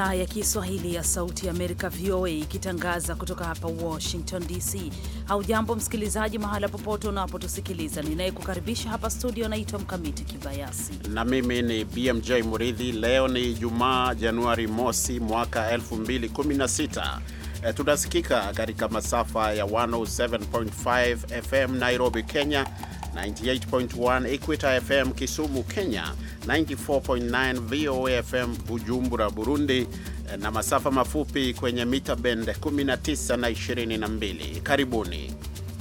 idhaa ya Kiswahili ya Sauti ya Amerika, VOA, ikitangaza kutoka hapa Washington DC. Haujambo msikilizaji, mahala popote unapotusikiliza. Ninayekukaribisha hapa studio naitwa Mkamiti Kibayasi na mimi ni BMJ Muridhi. Leo ni Jumaa, Januari mosi mwaka 2016. E, tunasikika katika masafa ya 107.5 FM Nairobi, Kenya, 98.1 Equator FM Kisumu, Kenya, 94.9 VOA FM Bujumbura, Burundi, na masafa mafupi kwenye mita bend 19 na 22. Karibuni.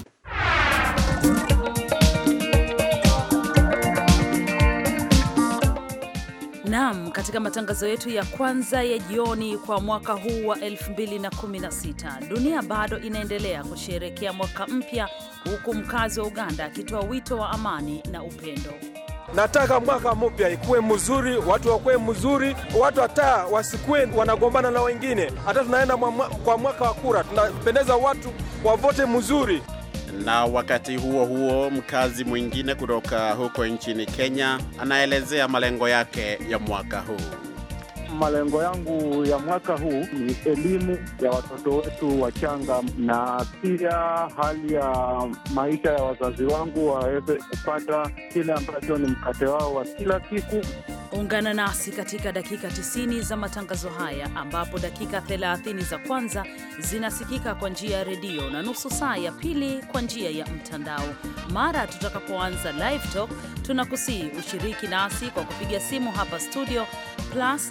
Naam, katika matangazo yetu ya kwanza ya jioni kwa mwaka huu wa 2016, dunia bado inaendelea kusherehekea mwaka mpya, huku mkazi wa Uganda akitoa wito wa amani na upendo. Nataka mwaka mpya ikuwe mzuri, watu wakuwe mzuri, watu hata wasikuwe wanagombana na wengine. Hata tunaenda kwa mwaka wa kura, tunapendeza watu wavote mzuri. Na wakati huo huo, mkazi mwingine kutoka huko nchini Kenya anaelezea malengo yake ya mwaka huu. Malengo yangu ya mwaka huu ni elimu ya watoto wetu wachanga, na pia hali ya maisha ya wazazi wangu waweze kupata kile ambacho ni mkate wao wa kila siku. Ungana nasi katika dakika 90 za matangazo haya ambapo dakika 30 za kwanza zinasikika kwa njia ya redio na nusu saa ya pili kwa njia ya mtandao. Mara tutakapoanza live talk, tunakusihi ushiriki nasi kwa kupiga simu hapa studio plus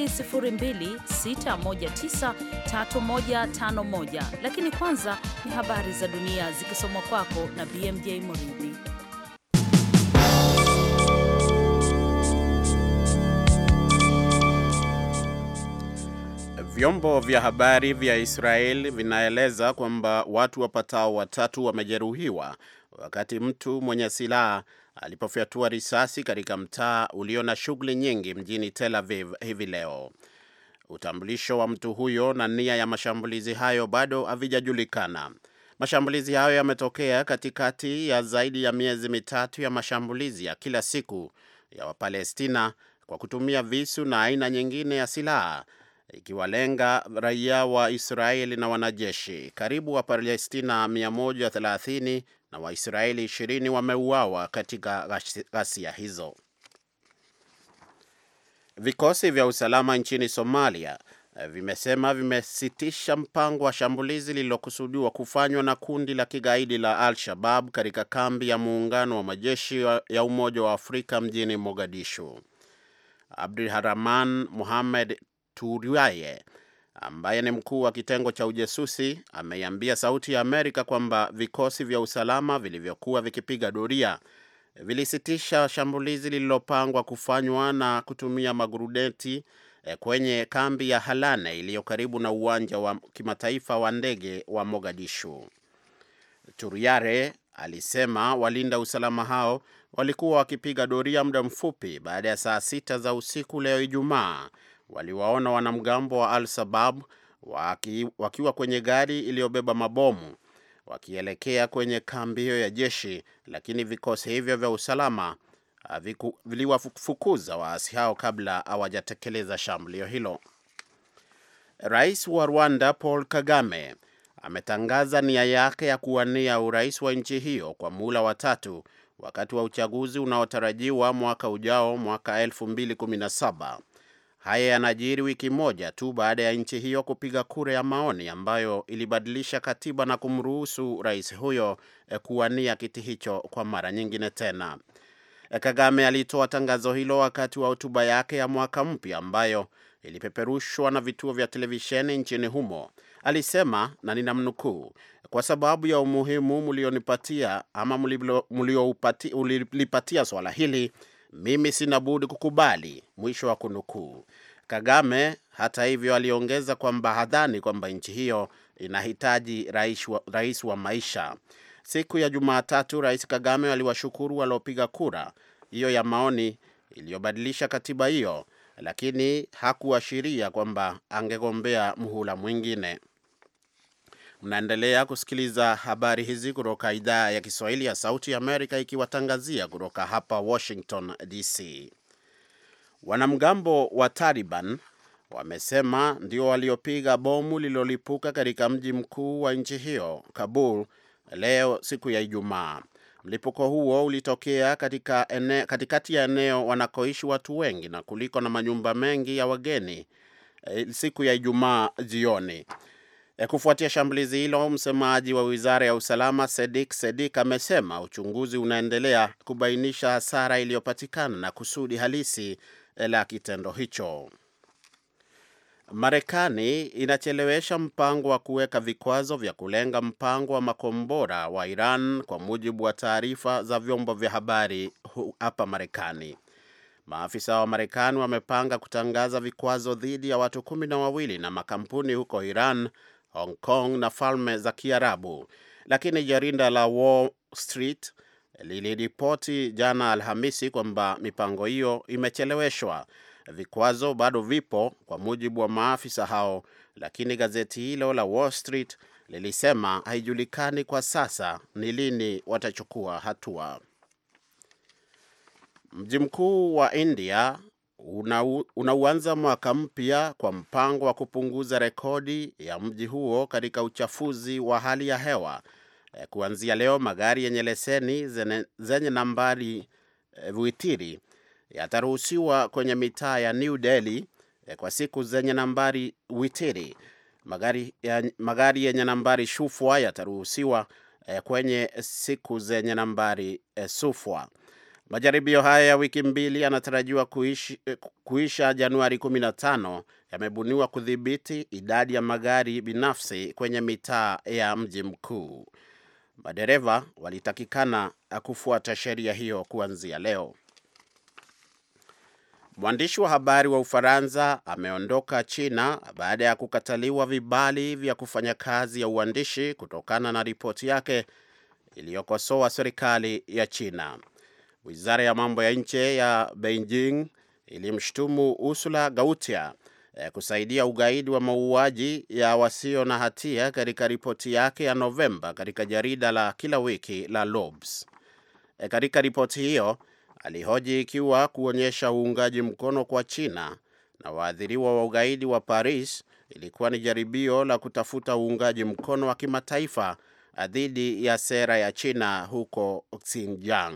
2026193151. Lakini kwanza ni habari za dunia zikisomwa kwako na BMJ Muridhi. Vyombo vya habari vya Israel vinaeleza kwamba watu wapatao watatu wamejeruhiwa wakati mtu mwenye silaha alipofyatua risasi katika mtaa ulio na shughuli nyingi mjini Tel Aviv hivi leo. Utambulisho wa mtu huyo na nia ya mashambulizi hayo bado havijajulikana. Mashambulizi hayo yametokea katikati ya zaidi ya miezi mitatu ya mashambulizi ya kila siku ya Wapalestina kwa kutumia visu na aina nyingine ya silaha ikiwalenga raia wa Israeli na wanajeshi. Karibu Wapalestina 130 na Waisraeli 20 wameuawa katika ghasia hizo. Vikosi vya usalama nchini Somalia vimesema vimesitisha mpango wa shambulizi lililokusudiwa kufanywa na kundi la kigaidi la Al-Shabab katika kambi ya muungano wa majeshi ya Umoja wa Afrika mjini Mogadishu. Abdulrahman Mohamed Turiaye ambaye ni mkuu wa kitengo cha ujasusi ameiambia Sauti ya Amerika kwamba vikosi vya usalama vilivyokuwa vikipiga doria vilisitisha shambulizi lililopangwa kufanywa na kutumia magurudeti kwenye kambi ya Halane iliyo karibu na uwanja wa kimataifa wa ndege wa Mogadishu. Turiare alisema walinda usalama hao walikuwa wakipiga doria muda mfupi baada ya saa sita za usiku leo Ijumaa waliwaona wanamgambo wa Al-Sabab waki, wakiwa kwenye gari iliyobeba mabomu wakielekea kwenye kambi hiyo ya jeshi, lakini vikosi hivyo vya usalama viliwafukuza waasi hao kabla hawajatekeleza shambulio hilo. Rais wa Rwanda Paul Kagame ametangaza nia yake ya kuwania urais wa nchi hiyo kwa muhula wa tatu wakati wa uchaguzi unaotarajiwa mwaka ujao, mwaka 2017. Haya yanajiri wiki moja tu baada ya nchi hiyo kupiga kura ya maoni ambayo ilibadilisha katiba na kumruhusu rais huyo kuwania kiti hicho kwa mara nyingine tena. Kagame alitoa tangazo hilo wakati wa hotuba yake ya mwaka mpya ambayo ilipeperushwa na vituo vya televisheni nchini humo. Alisema, na ninamnukuu, kwa sababu ya umuhimu mlionipatia ama mliolipatia swala hili mimi sina budi kukubali, mwisho wa kunukuu. Kagame hata hivyo aliongeza kwamba hadhani kwamba nchi hiyo inahitaji rais wa, rais wa maisha. Siku ya Jumatatu, Rais Kagame aliwashukuru waliopiga kura hiyo ya maoni iliyobadilisha katiba hiyo, lakini hakuashiria kwamba angegombea muhula mwingine. Mnaendelea kusikiliza habari hizi kutoka idhaa ya Kiswahili ya Sauti ya Amerika ikiwatangazia kutoka hapa Washington DC. Wanamgambo wa Taliban wamesema ndio waliopiga bomu lililolipuka katika mji mkuu wa nchi hiyo Kabul leo siku ya Ijumaa. Mlipuko huo ulitokea katika ene, katikati ya eneo wanakoishi watu wengi na kuliko na manyumba mengi ya wageni siku ya Ijumaa jioni. E, kufuatia shambulizi hilo, msemaji wa wizara ya usalama Sedik Sedik amesema uchunguzi unaendelea kubainisha hasara iliyopatikana na kusudi halisi la kitendo hicho. Marekani inachelewesha mpango wa kuweka vikwazo vya kulenga mpango wa makombora wa Iran kwa mujibu wa taarifa za vyombo vya habari hapa Marekani. Maafisa wa Marekani wamepanga kutangaza vikwazo dhidi ya watu kumi na wawili na makampuni huko Iran, Hong Kong na Falme za Kiarabu, lakini jarida la Wall Street liliripoti jana Alhamisi kwamba mipango hiyo imecheleweshwa. Vikwazo bado vipo kwa mujibu wa maafisa hao, lakini gazeti hilo la Wall Street lilisema haijulikani kwa sasa ni lini watachukua hatua. Mji mkuu wa India unauanza mwaka mpya kwa mpango wa kupunguza rekodi ya mji huo katika uchafuzi wa hali ya hewa. Kuanzia leo, magari yenye leseni zenye nambari viwitiri yataruhusiwa kwenye mitaa ya New Delhi kwa siku zenye nambari witiri. Magari, ya, magari yenye nambari shufwa yataruhusiwa kwenye siku zenye nambari sufwa. Majaribio haya ya wiki mbili yanatarajiwa kuishi, kuisha Januari 15. Yamebuniwa kudhibiti idadi ya magari binafsi kwenye mitaa ya mji mkuu. Madereva walitakikana kufuata sheria hiyo kuanzia leo. Mwandishi wa habari wa Ufaransa ameondoka China baada ya kukataliwa vibali vya kufanya kazi ya uandishi kutokana na ripoti yake iliyokosoa serikali ya China. Wizara ya mambo ya nje ya Beijing ilimshutumu Ursula Gautia kusaidia ugaidi wa mauaji ya wasio na hatia katika ripoti yake ya Novemba katika jarida la kila wiki la Lobs. Katika ripoti hiyo alihoji ikiwa kuonyesha uungaji mkono kwa China na waathiriwa wa ugaidi wa Paris ilikuwa ni jaribio la kutafuta uungaji mkono wa kimataifa dhidi ya sera ya China huko Xinjiang.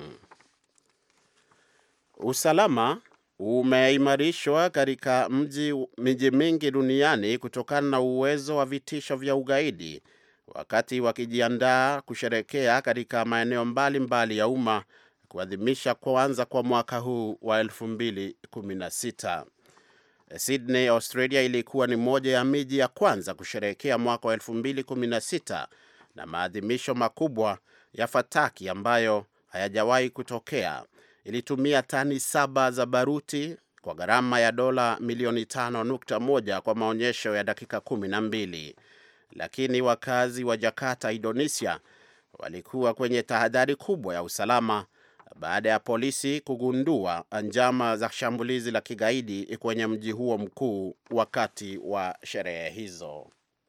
Usalama umeimarishwa katika miji mingi duniani kutokana na uwezo wa vitisho vya ugaidi, wakati wakijiandaa kusherekea katika maeneo mbalimbali ya umma kuadhimisha kuanza kwa mwaka huu wa 2016. Sydney, Australia ilikuwa ni moja ya miji ya kwanza kusherehekea mwaka wa 2016 na maadhimisho makubwa ya fataki ambayo hayajawahi kutokea. Ilitumia tani saba za baruti kwa gharama ya dola milioni 5.1 kwa maonyesho ya dakika kumi na mbili, lakini wakazi wa Jakarta, Indonesia walikuwa kwenye tahadhari kubwa ya usalama baada ya polisi kugundua njama za shambulizi la kigaidi kwenye mji huo mkuu wakati wa sherehe hizo.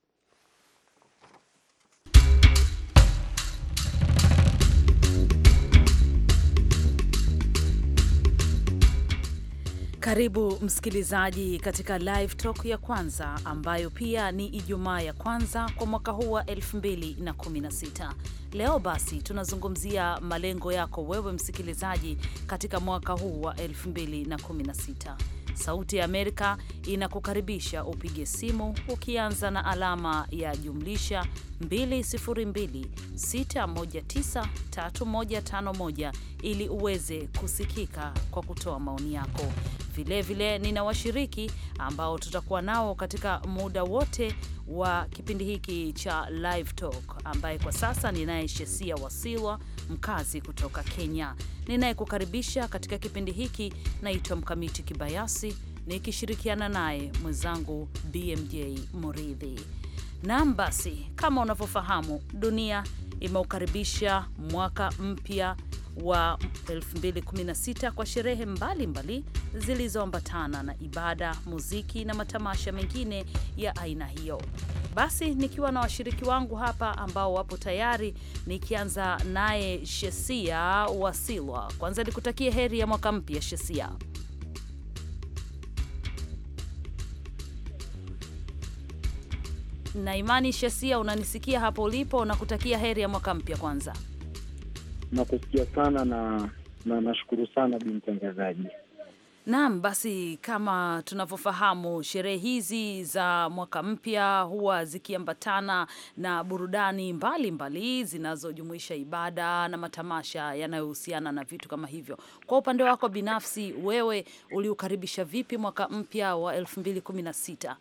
Karibu msikilizaji katika live talk ya kwanza ambayo pia ni Ijumaa ya kwanza kwa mwaka huu wa 2016. Leo basi tunazungumzia malengo yako wewe msikilizaji katika mwaka huu wa 2016. Sauti ya Amerika inakukaribisha upige simu ukianza na alama ya jumlisha 2026193151 ili uweze kusikika kwa kutoa maoni yako. Vilevile nina washiriki ambao tutakuwa nao katika muda wote wa kipindi hiki cha Live Talk, ambaye kwa sasa ninaye Shesia Wasilwa, mkazi kutoka Kenya. Ninayekukaribisha katika kipindi hiki naitwa Mkamiti Kibayasi, nikishirikiana naye mwenzangu BMJ Muridhi. Naam, basi kama unavyofahamu, dunia imeukaribisha mwaka mpya wa 2016 kwa sherehe mbalimbali zilizoambatana na ibada, muziki na matamasha mengine ya aina hiyo. Basi nikiwa na washiriki wangu hapa ambao wapo tayari, nikianza naye Shesia Wasilwa. Kwanza nikutakie heri ya mwaka mpya Shesia. na Imani Shesia, unanisikia hapo ulipo, na kutakia heri ya mwaka mpya kwanza. Nakusikia sana na na nashukuru sana bi mtangazaji. Naam, basi kama tunavyofahamu sherehe hizi za mwaka mpya huwa zikiambatana na burudani mbalimbali zinazojumuisha ibada na matamasha yanayohusiana na vitu kama hivyo. Kwa upande wako binafsi, wewe uliukaribisha vipi mwaka mpya wa 2016?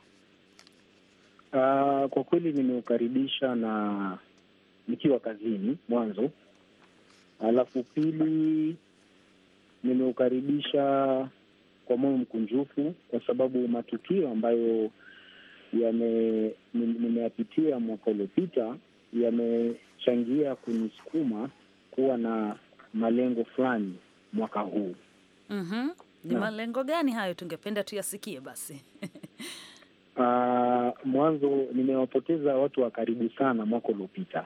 Uh, kwa kweli nimeukaribisha na nikiwa kazini mwanzo, alafu pili nimeukaribisha kwa moyo mkunjufu, kwa sababu matukio ambayo yame nimeyapitia mwaka uliopita yamechangia kunisukuma kuwa na malengo fulani mwaka huu. Mhm. Ni Naam. malengo gani hayo? Tungependa tuyasikie basi. Uh, mwanzo nimewapoteza watu wa karibu sana mwaka uliopita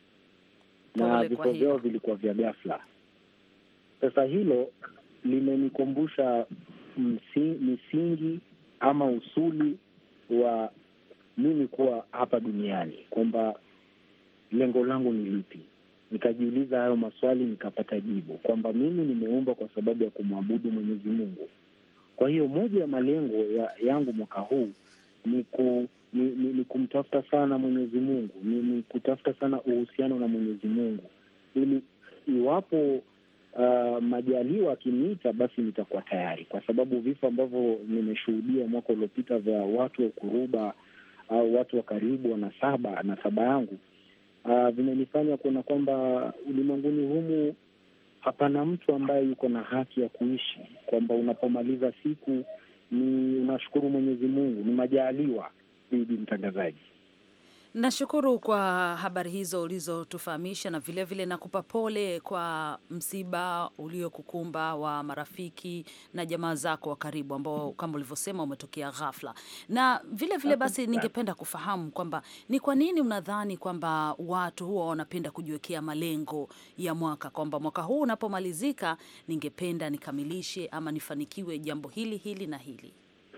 na Pole kwa vifo hilo. vyao vilikuwa vya ghafla. Sasa hilo limenikumbusha msi, misingi ama usuli wa mimi kuwa hapa duniani, kwamba lengo langu ni lipi. Nikajiuliza hayo maswali, nikapata jibu kwamba mimi nimeumbwa kwa sababu ya kumwabudu Mwenyezi Mungu. Kwa hiyo moja ya malengo ya, yangu mwaka huu ni, ku, ni, ni, ni kumtafuta sana Mwenyezi Mungu, ni, ni kutafuta sana uhusiano na Mwenyezi Mungu ili iwapo uh, majaliwa akiniita basi nitakuwa tayari, kwa sababu vifo ambavyo nimeshuhudia mwaka uliopita vya watu wa kuruba au watu wa karibu wanasaba nasaba yangu uh, vimenifanya kuona kwamba ulimwenguni humu hapana mtu ambaye yuko na haki ya kuishi, kwamba unapomaliza siku ni unashukuru Mwenyezi Mungu, ni majaliwa. Bibi mtangazaji, Nashukuru kwa habari hizo ulizotufahamisha na vilevile vile nakupa pole kwa msiba uliokukumba wa marafiki na jamaa zako wa karibu ambao kama ulivyosema umetokea ghafla. Na vile vile basi ningependa kufahamu kwamba ni kwa nini unadhani kwamba watu huwa wanapenda kujiwekea malengo ya mwaka kwamba mwaka huu unapomalizika ningependa nikamilishe ama nifanikiwe jambo hili hili na hili.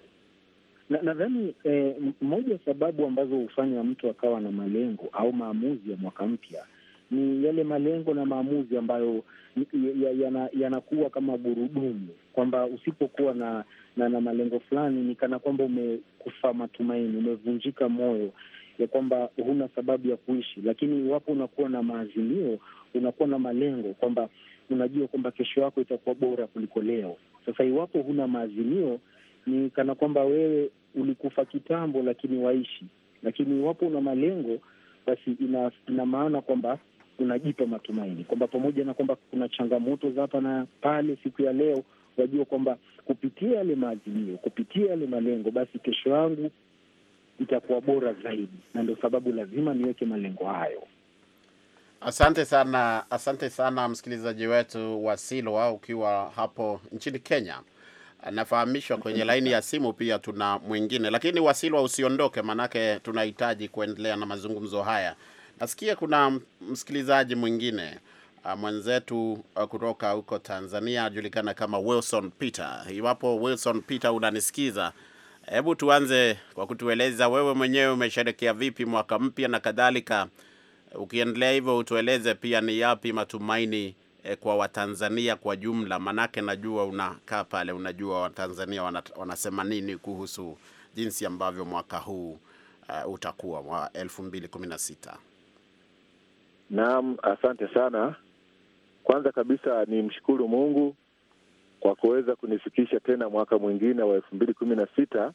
na nadhani eh, m- moja ya sababu ambazo hufanya mtu akawa na malengo au maamuzi ya mwaka mpya ni yale malengo na maamuzi ambayo ni- ya- yana- yanakuwa kama gurudumu, kwamba usipokuwa na, na na malengo fulani ni kana kwamba umekufa matumaini, umevunjika moyo ya kwamba huna sababu ya kuishi. Lakini iwapo unakuwa na maazimio, unakuwa na malengo kwamba unajua kwamba kesho yako itakuwa bora kuliko leo. Sasa iwapo huna maazimio, ni kana kwamba wewe ulikufa kitambo, lakini waishi. Lakini iwapo una malengo, basi ina, ina maana kwamba unajipa matumaini kwamba pamoja na kwamba kuna changamoto za hapa na pale, siku ya leo wajua kwamba kupitia yale maazimio, kupitia yale malengo, basi kesho yangu itakuwa bora zaidi, na ndio sababu lazima niweke malengo hayo. Asante sana, asante sana msikilizaji wetu wa Silwa ukiwa hapo nchini Kenya. Nafahamishwa kwenye laini ya simu pia tuna mwingine, lakini Wasilwa usiondoke, manake tunahitaji kuendelea na mazungumzo haya. Nasikia kuna m- msikilizaji mwingine uh, mwenzetu uh, kutoka huko Tanzania ajulikana kama Wilson Peter. Iwapo Wilson Peter unanisikiza, hebu tuanze kwa kutueleza wewe mwenyewe umesherekea vipi mwaka mpya na kadhalika. Ukiendelea hivyo utueleze pia ni yapi matumaini eh, kwa Watanzania kwa jumla, manake najua unakaa pale, unajua Watanzania wana, wanasema nini kuhusu jinsi ambavyo mwaka huu uh, utakuwa wa elfu mbili kumi na sita. Naam, asante sana. Kwanza kabisa ni mshukuru Mungu kwa kuweza kunifikisha tena mwaka mwingine wa elfu mbili kumi na sita.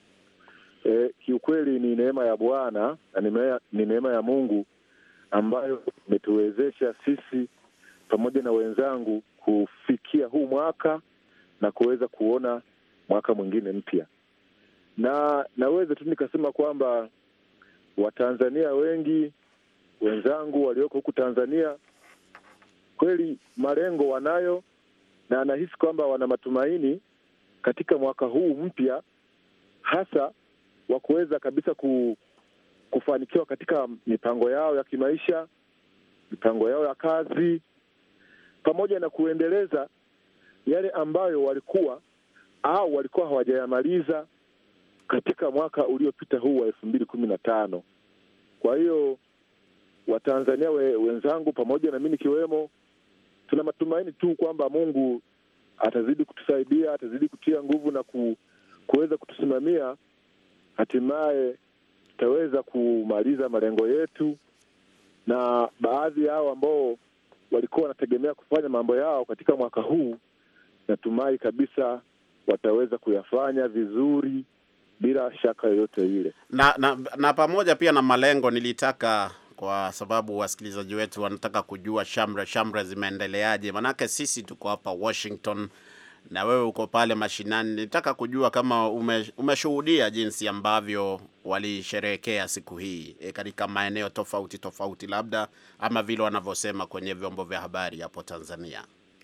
E, kiukweli ni neema ya Bwana na ni neema- ni neema ya Mungu ambayo imetuwezesha sisi pamoja na wenzangu kufikia huu mwaka na kuweza kuona mwaka mwingine mpya, na naweza tu nikasema kwamba Watanzania wengi wenzangu walioko huku Tanzania kweli malengo wanayo, na anahisi kwamba wana matumaini katika mwaka huu mpya, hasa wa kuweza kabisa ku, kufanikiwa katika mipango yao ya kimaisha, mipango yao ya kazi, pamoja na kuendeleza yale ambayo walikuwa au walikuwa hawajayamaliza katika mwaka uliopita huu wa elfu mbili kumi na tano. Kwa hiyo Watanzania we, wenzangu pamoja na mi nikiwemo, tuna matumaini tu kwamba Mungu atazidi kutusaidia, atazidi kutia nguvu na ku, kuweza kutusimamia, hatimaye tutaweza kumaliza malengo yetu, na baadhi yao ambao walikuwa wanategemea kufanya mambo yao katika mwaka huu, natumai kabisa wataweza kuyafanya vizuri bila shaka yoyote ile. Na, na, na pamoja pia na malengo, nilitaka kwa sababu wasikilizaji wetu wanataka kujua shamra shamra zimeendeleaje, manake sisi tuko hapa Washington na wewe uko pale mashinani. Nilitaka kujua kama ume, umeshuhudia jinsi ambavyo walisherehekea siku hii e, katika maeneo tofauti tofauti, labda ama vile wanavyosema kwenye vyombo vya habari hapo Tanzania.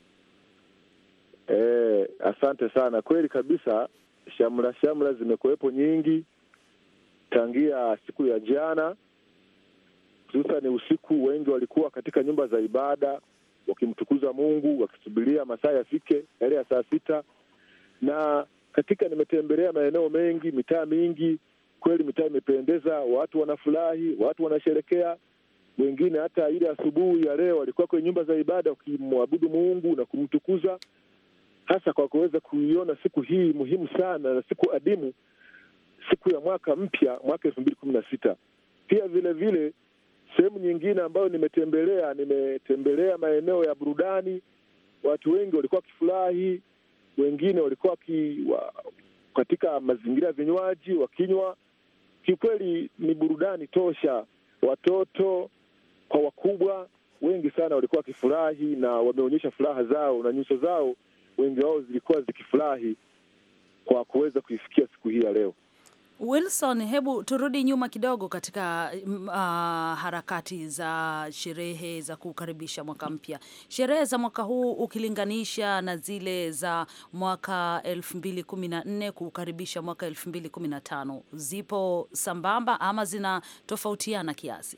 E, asante sana. Kweli kabisa, shamra shamra zimekuwepo nyingi tangia siku ya jana, hususani usiku. Wengi walikuwa katika nyumba za ibada wakimtukuza Mungu, wakisubiria masaa yafike yale ya saa sita. Na katika nimetembelea maeneo mengi, mitaa mingi, kweli mitaa imependeza, watu wanafurahi, watu wanasherekea. Wengine hata ile asubuhi ya leo walikuwa kwenye nyumba za ibada wakimwabudu Mungu na kumtukuza hasa kwa kuweza kuiona siku hii muhimu sana na siku adimu, siku ya mwaka mpya, mwaka elfu mbili kumi na sita. Pia vile vile sehemu nyingine ambayo nimetembelea, nimetembelea maeneo ya burudani. Watu wengi walikuwa wakifurahi, wengine walikuwa waki, wa, katika mazingira ya vinywaji wakinywa. Kiukweli ni burudani tosha, watoto kwa wakubwa, wengi sana walikuwa wakifurahi na wameonyesha furaha zao na nyuso zao wengi wao zilikuwa zikifurahi kwa kuweza kuifikia siku hii ya leo. Wilson, hebu turudi nyuma kidogo katika uh, harakati za sherehe za kukaribisha mwaka mpya. Sherehe za mwaka huu ukilinganisha na zile za mwaka elfu mbili kumi na nne kukaribisha mwaka elfu mbili kumi na tano zipo sambamba ama zinatofautiana kiasi?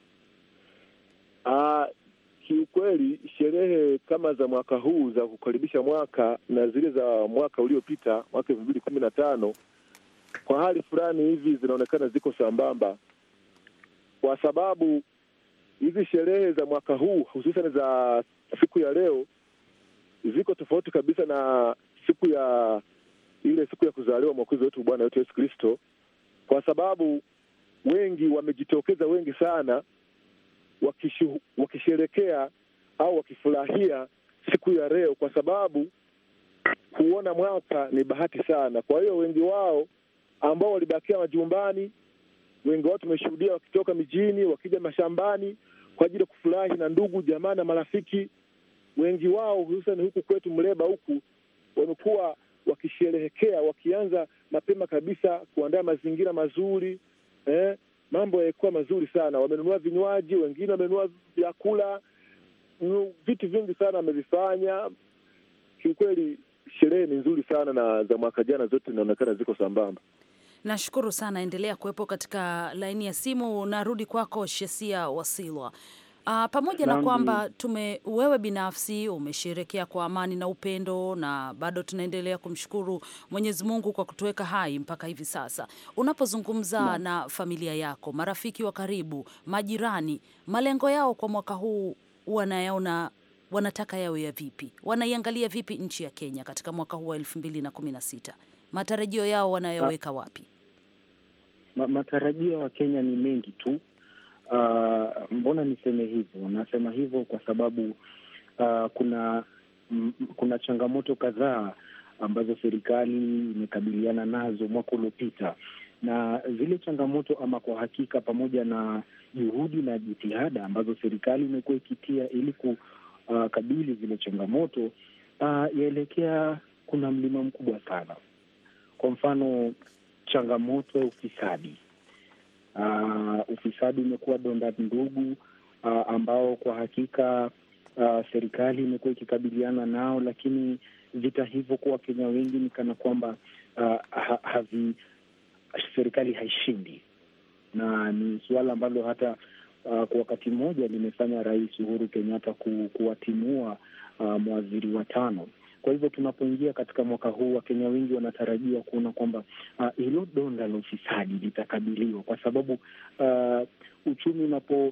Uh, kiukweli sherehe kama za mwaka huu za kukaribisha mwaka na zile za mwaka uliopita mwaka elfu mbili kumi na tano kwa hali fulani hivi zinaonekana ziko sambamba, kwa sababu hizi sherehe za mwaka huu hususan za siku ya leo ziko tofauti kabisa na siku ya ile siku ya kuzaliwa mwokozi wetu Bwana wetu Yesu Kristo, kwa sababu wengi wamejitokeza, wengi sana wakishu, wakisherekea au wakifurahia siku ya leo, kwa sababu kuona mwaka ni bahati sana. Kwa hiyo wengi wao ambao walibakia majumbani, wengi wao tumeshuhudia wakitoka mijini wakija mashambani kwa ajili ya kufurahi na ndugu jamaa na marafiki. Wengi wao hususan huku kwetu Mleba huku wamekuwa wakisherehekea, wakianza mapema kabisa kuandaa mazingira mazuri eh, mambo yalikuwa mazuri sana. Wamenunua vinywaji, wengine wamenunua vyakula, vitu vingi sana wamevifanya. Kiukweli sherehe ni nzuri sana, na za mwaka jana zote inaonekana ziko sambamba. Nashukuru sana, endelea kuwepo katika laini ya simu. Narudi kwako Shesia Wasilwa. Uh, pamoja na kwamba tume wewe binafsi umesherekea kwa amani na upendo na bado tunaendelea kumshukuru Mwenyezi Mungu kwa kutuweka hai mpaka hivi sasa. Unapozungumza na, na familia yako, marafiki wa karibu, majirani, malengo yao kwa mwaka huu wanayaona wanataka yawe ya vipi? Wanaiangalia vipi nchi ya Kenya katika mwaka huu wa elfu mbili na kumi na sita? Matarajio yao wanayoweka wapi? Ma, matarajio ya Kenya ni mengi tu. Uh, mbona niseme hivyo? Nasema hivyo kwa sababu uh, kuna m, kuna changamoto kadhaa ambazo serikali imekabiliana nazo mwaka uliopita, na zile changamoto ama kwa hakika, pamoja na juhudi na jitihada ambazo serikali imekuwa ikitia ili kukabili uh, zile changamoto uh, yaelekea, kuna mlima mkubwa sana. Kwa mfano changamoto ya ufisadi Uh, ufisadi umekuwa donda ndugu uh, ambao kwa hakika uh, serikali imekuwa ikikabiliana nao, lakini vita hivyo kwa Wakenya wengi ni kana kwamba uh, ha, havi serikali haishindi, na ni suala ambalo hata uh, kwa wakati mmoja limefanya Rais Uhuru Kenyatta ku, kuwatimua uh, mawaziri watano. Kwa hivyo tunapoingia katika mwaka huu, Wakenya wengi wanatarajia kuona kwamba hilo uh, donda la ufisadi litakabiliwa, kwa sababu uh, uchumi unapo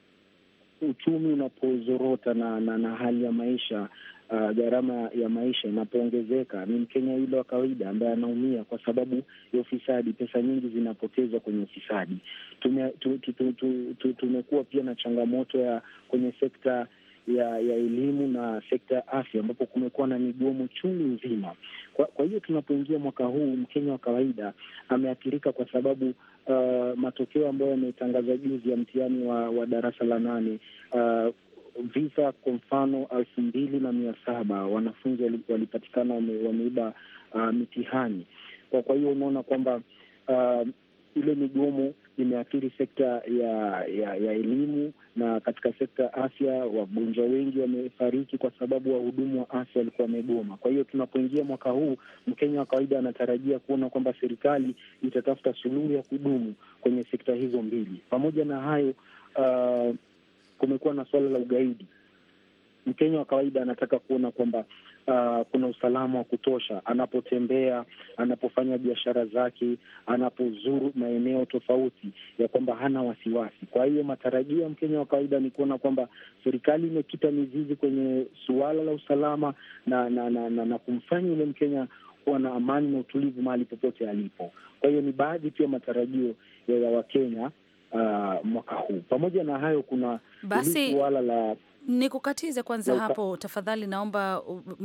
uchumi unapozorota na, na, na hali ya maisha uh, gharama ya maisha inapoongezeka, ni Mkenya yule wa kawaida ambaye anaumia kwa sababu ya ufisadi. Pesa nyingi zinapotezwa kwenye ufisadi. Tume, tu, tu, tu, tu, tu, tumekuwa pia na changamoto ya kwenye sekta ya ya elimu na sekta ya afya ambapo kumekuwa na migomo chungu nzima. Kwa, kwa hiyo tunapoingia mwaka huu Mkenya wa kawaida ameathirika kwa sababu uh, matokeo ambayo yametangazwa juzi ya mtihani wa, wa darasa la nane uh, visa kwa mfano elfu mbili na mia saba wanafunzi walipatikana wame, wameiba uh, mitihani. Kwa, kwa hiyo unaona kwamba uh, ile migomo imeathiri sekta ya ya ya elimu na katika sekta ya afya, wagonjwa wengi wamefariki kwa sababu wahudumu wa afya walikuwa wamegoma. Kwa hiyo tunapoingia mwaka huu, Mkenya wa kawaida anatarajia kuona kwamba serikali itatafuta suluhu ya kudumu kwenye sekta hizo mbili. Pamoja na hayo, uh, kumekuwa na suala la ugaidi. Mkenya wa kawaida anataka kuona kwamba uh, kuna usalama wa kutosha anapotembea, anapofanya biashara zake, anapozuru maeneo tofauti, ya kwamba hana wasiwasi. Kwa hiyo matarajio ya Mkenya wa kawaida ni kuona kwamba serikali imekita mizizi kwenye suala la usalama na na, na, na, na kumfanya yule Mkenya kuwa na amani na utulivu mahali popote alipo. Kwa hiyo ni baadhi tu ya matarajio ya, ya Wakenya uh, mwaka huu. Pamoja na hayo kuna basi suala la Nikukatize kwanza hapo tafadhali, naomba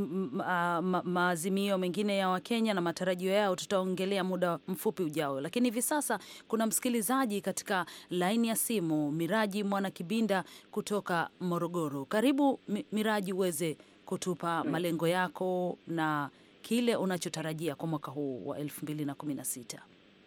maazimio mengine ya Wakenya na matarajio yao tutaongelea muda mfupi ujao, lakini hivi sasa kuna msikilizaji katika laini ya simu, Miraji Mwana Kibinda kutoka Morogoro. Karibu Miraji, uweze kutupa malengo yako na kile unachotarajia kwa mwaka huu wa elfu mbili na kumi na sita.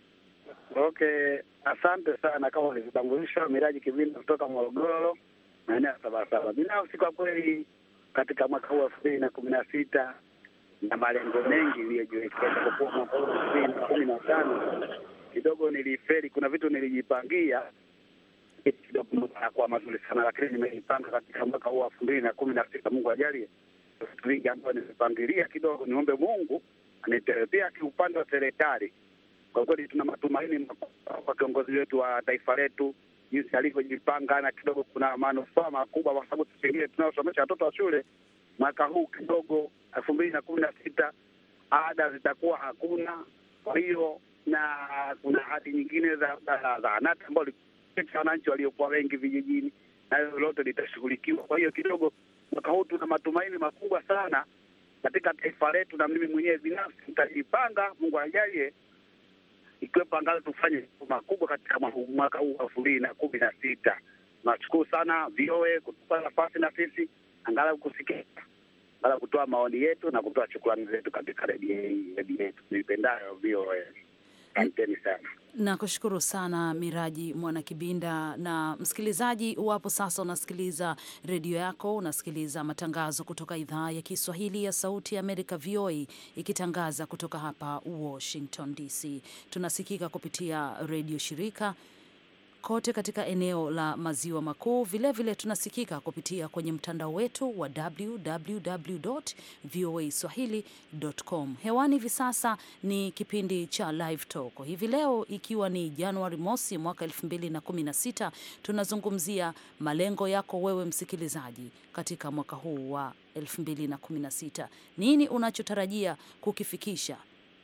Okay, asante sana. Kama ulivyotambulisha, Miraji Kibinda kutoka Morogoro maeneo ya Sabasaba. Binafsi kwa kweli, katika mwaka huu elfu mbili na kumi na sita na malengo mengi iliyojiwekea, japokuwa mwaka huu elfu mbili na kumi na tano kidogo niliferi. Kuna vitu nilijipangia kidogo kwa mazuri sana, lakini nimejipanga katika mwaka huu elfu mbili na kumi na sita. Mungu ajalie vitu vingi ambayo nimepangilia kidogo, niombe Mungu anitelepea. Kiupande wa serikali, kwa kweli tuna matumaini makubwa kwa kiongozi wetu wa taifa letu jinsi alivyojipanga na kidogo kuna manufaa makubwa, kwa sababu pengine tunaosomesha watoto wa shule mwaka huu kidogo elfu mbili na kumi na sita ada zitakuwa hakuna. Kwa hiyo na kuna hadi nyingine za zahanati ambao wananchi waliokuwa wengi vijijini, na hilo lote litashughulikiwa. Kwa hiyo kidogo mwaka huu tuna matumaini makubwa sana katika taifa letu, na mimi mwenyewe binafsi nitajipanga, Mungu ajalie ikiwepo angalau tufanye makubwa katika mwaka huu elfu mbili na kumi na sita. Nashukuru sana VOA kutupa nafasi na sisi angalau kusikia, angalau kutoa maoni yetu na kutoa shukrani zetu katika redio yetu niipendayo VOA. Asanteni sana. Nakushukuru sana Miraji Mwana Kibinda. Na msikilizaji, wapo sasa unasikiliza redio yako, unasikiliza matangazo kutoka idhaa ya Kiswahili ya Sauti ya Amerika, VOA, ikitangaza kutoka hapa Washington DC. Tunasikika kupitia redio shirika kote katika eneo la maziwa makuu. Vilevile tunasikika kupitia kwenye mtandao wetu wa www voa swahili.com. Hewani hivi sasa ni kipindi cha Live Talk. Hivi leo ikiwa ni Januari mosi mwaka 2016, tunazungumzia malengo yako wewe msikilizaji katika mwaka huu wa 2016. Nini unachotarajia kukifikisha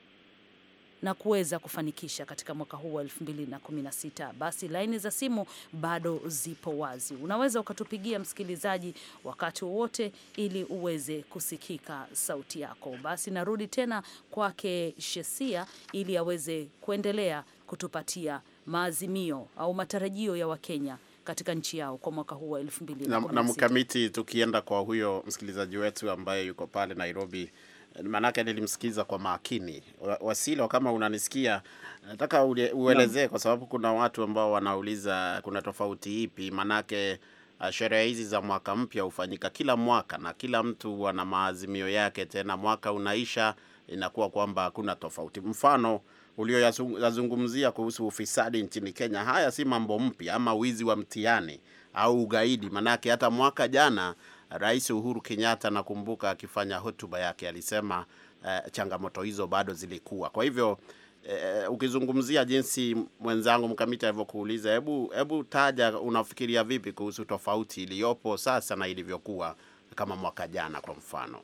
na kuweza kufanikisha katika mwaka huu wa 2016. Basi laini za simu bado zipo wazi, unaweza ukatupigia msikilizaji wakati wowote ili uweze kusikika sauti yako. Basi narudi tena kwake Shesia ili aweze kuendelea kutupatia maazimio au matarajio ya Wakenya katika nchi yao kwa mwaka huu wa 2016. Na, na mkamiti, tukienda kwa huyo msikilizaji wetu ambaye yuko pale Nairobi Maanake nilimsikiza kwa makini. Wasilo, kama unanisikia, nataka uelezee, kwa sababu kuna watu ambao wanauliza kuna tofauti ipi? Maanake sherehe hizi za mwaka mpya hufanyika kila mwaka na kila mtu ana maazimio yake, tena mwaka unaisha inakuwa kwamba hakuna tofauti. Mfano ulioyazungumzia kuhusu ufisadi nchini Kenya, haya si mambo mpya, ama wizi wa mtihani au ugaidi, maanake hata mwaka jana Rais Uhuru Kenyatta nakumbuka akifanya hotuba yake alisema uh, changamoto hizo bado zilikuwa. Kwa hivyo uh, ukizungumzia jinsi mwenzangu mkamiti alivyokuuliza, hebu hebu taja, unafikiria vipi kuhusu tofauti iliyopo sasa na ilivyokuwa kama mwaka jana kwa mfano?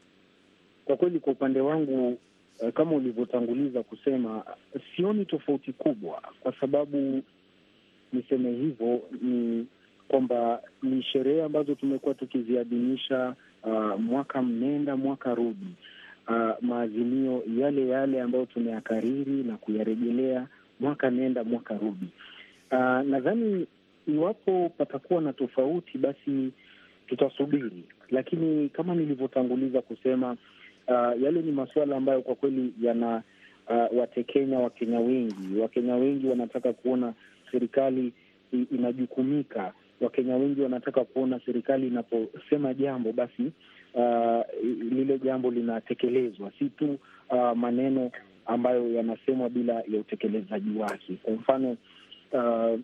Kwa kweli, kwa upande wangu kama ulivyotanguliza kusema, sioni tofauti kubwa, kwa sababu niseme hivyo ni kwamba ni sherehe ambazo tumekuwa tukiziadhimisha uh, mwaka mnenda mwaka rudi, uh, maazimio yale yale ambayo tumeyakariri na kuyarejelea mwaka nenda mwaka rudi. Uh, nadhani iwapo patakuwa na tofauti, basi tutasubiri, lakini kama nilivyotanguliza kusema Uh, yale ni masuala ambayo kwa kweli yana uh, watekenya Wakenya wengi. Wakenya wengi wanataka kuona serikali inajukumika. Wakenya wengi wanataka kuona serikali inaposema jambo basi uh, lile jambo linatekelezwa, si tu uh, maneno ambayo yanasemwa bila ya utekelezaji wake. Kwa mfano uh,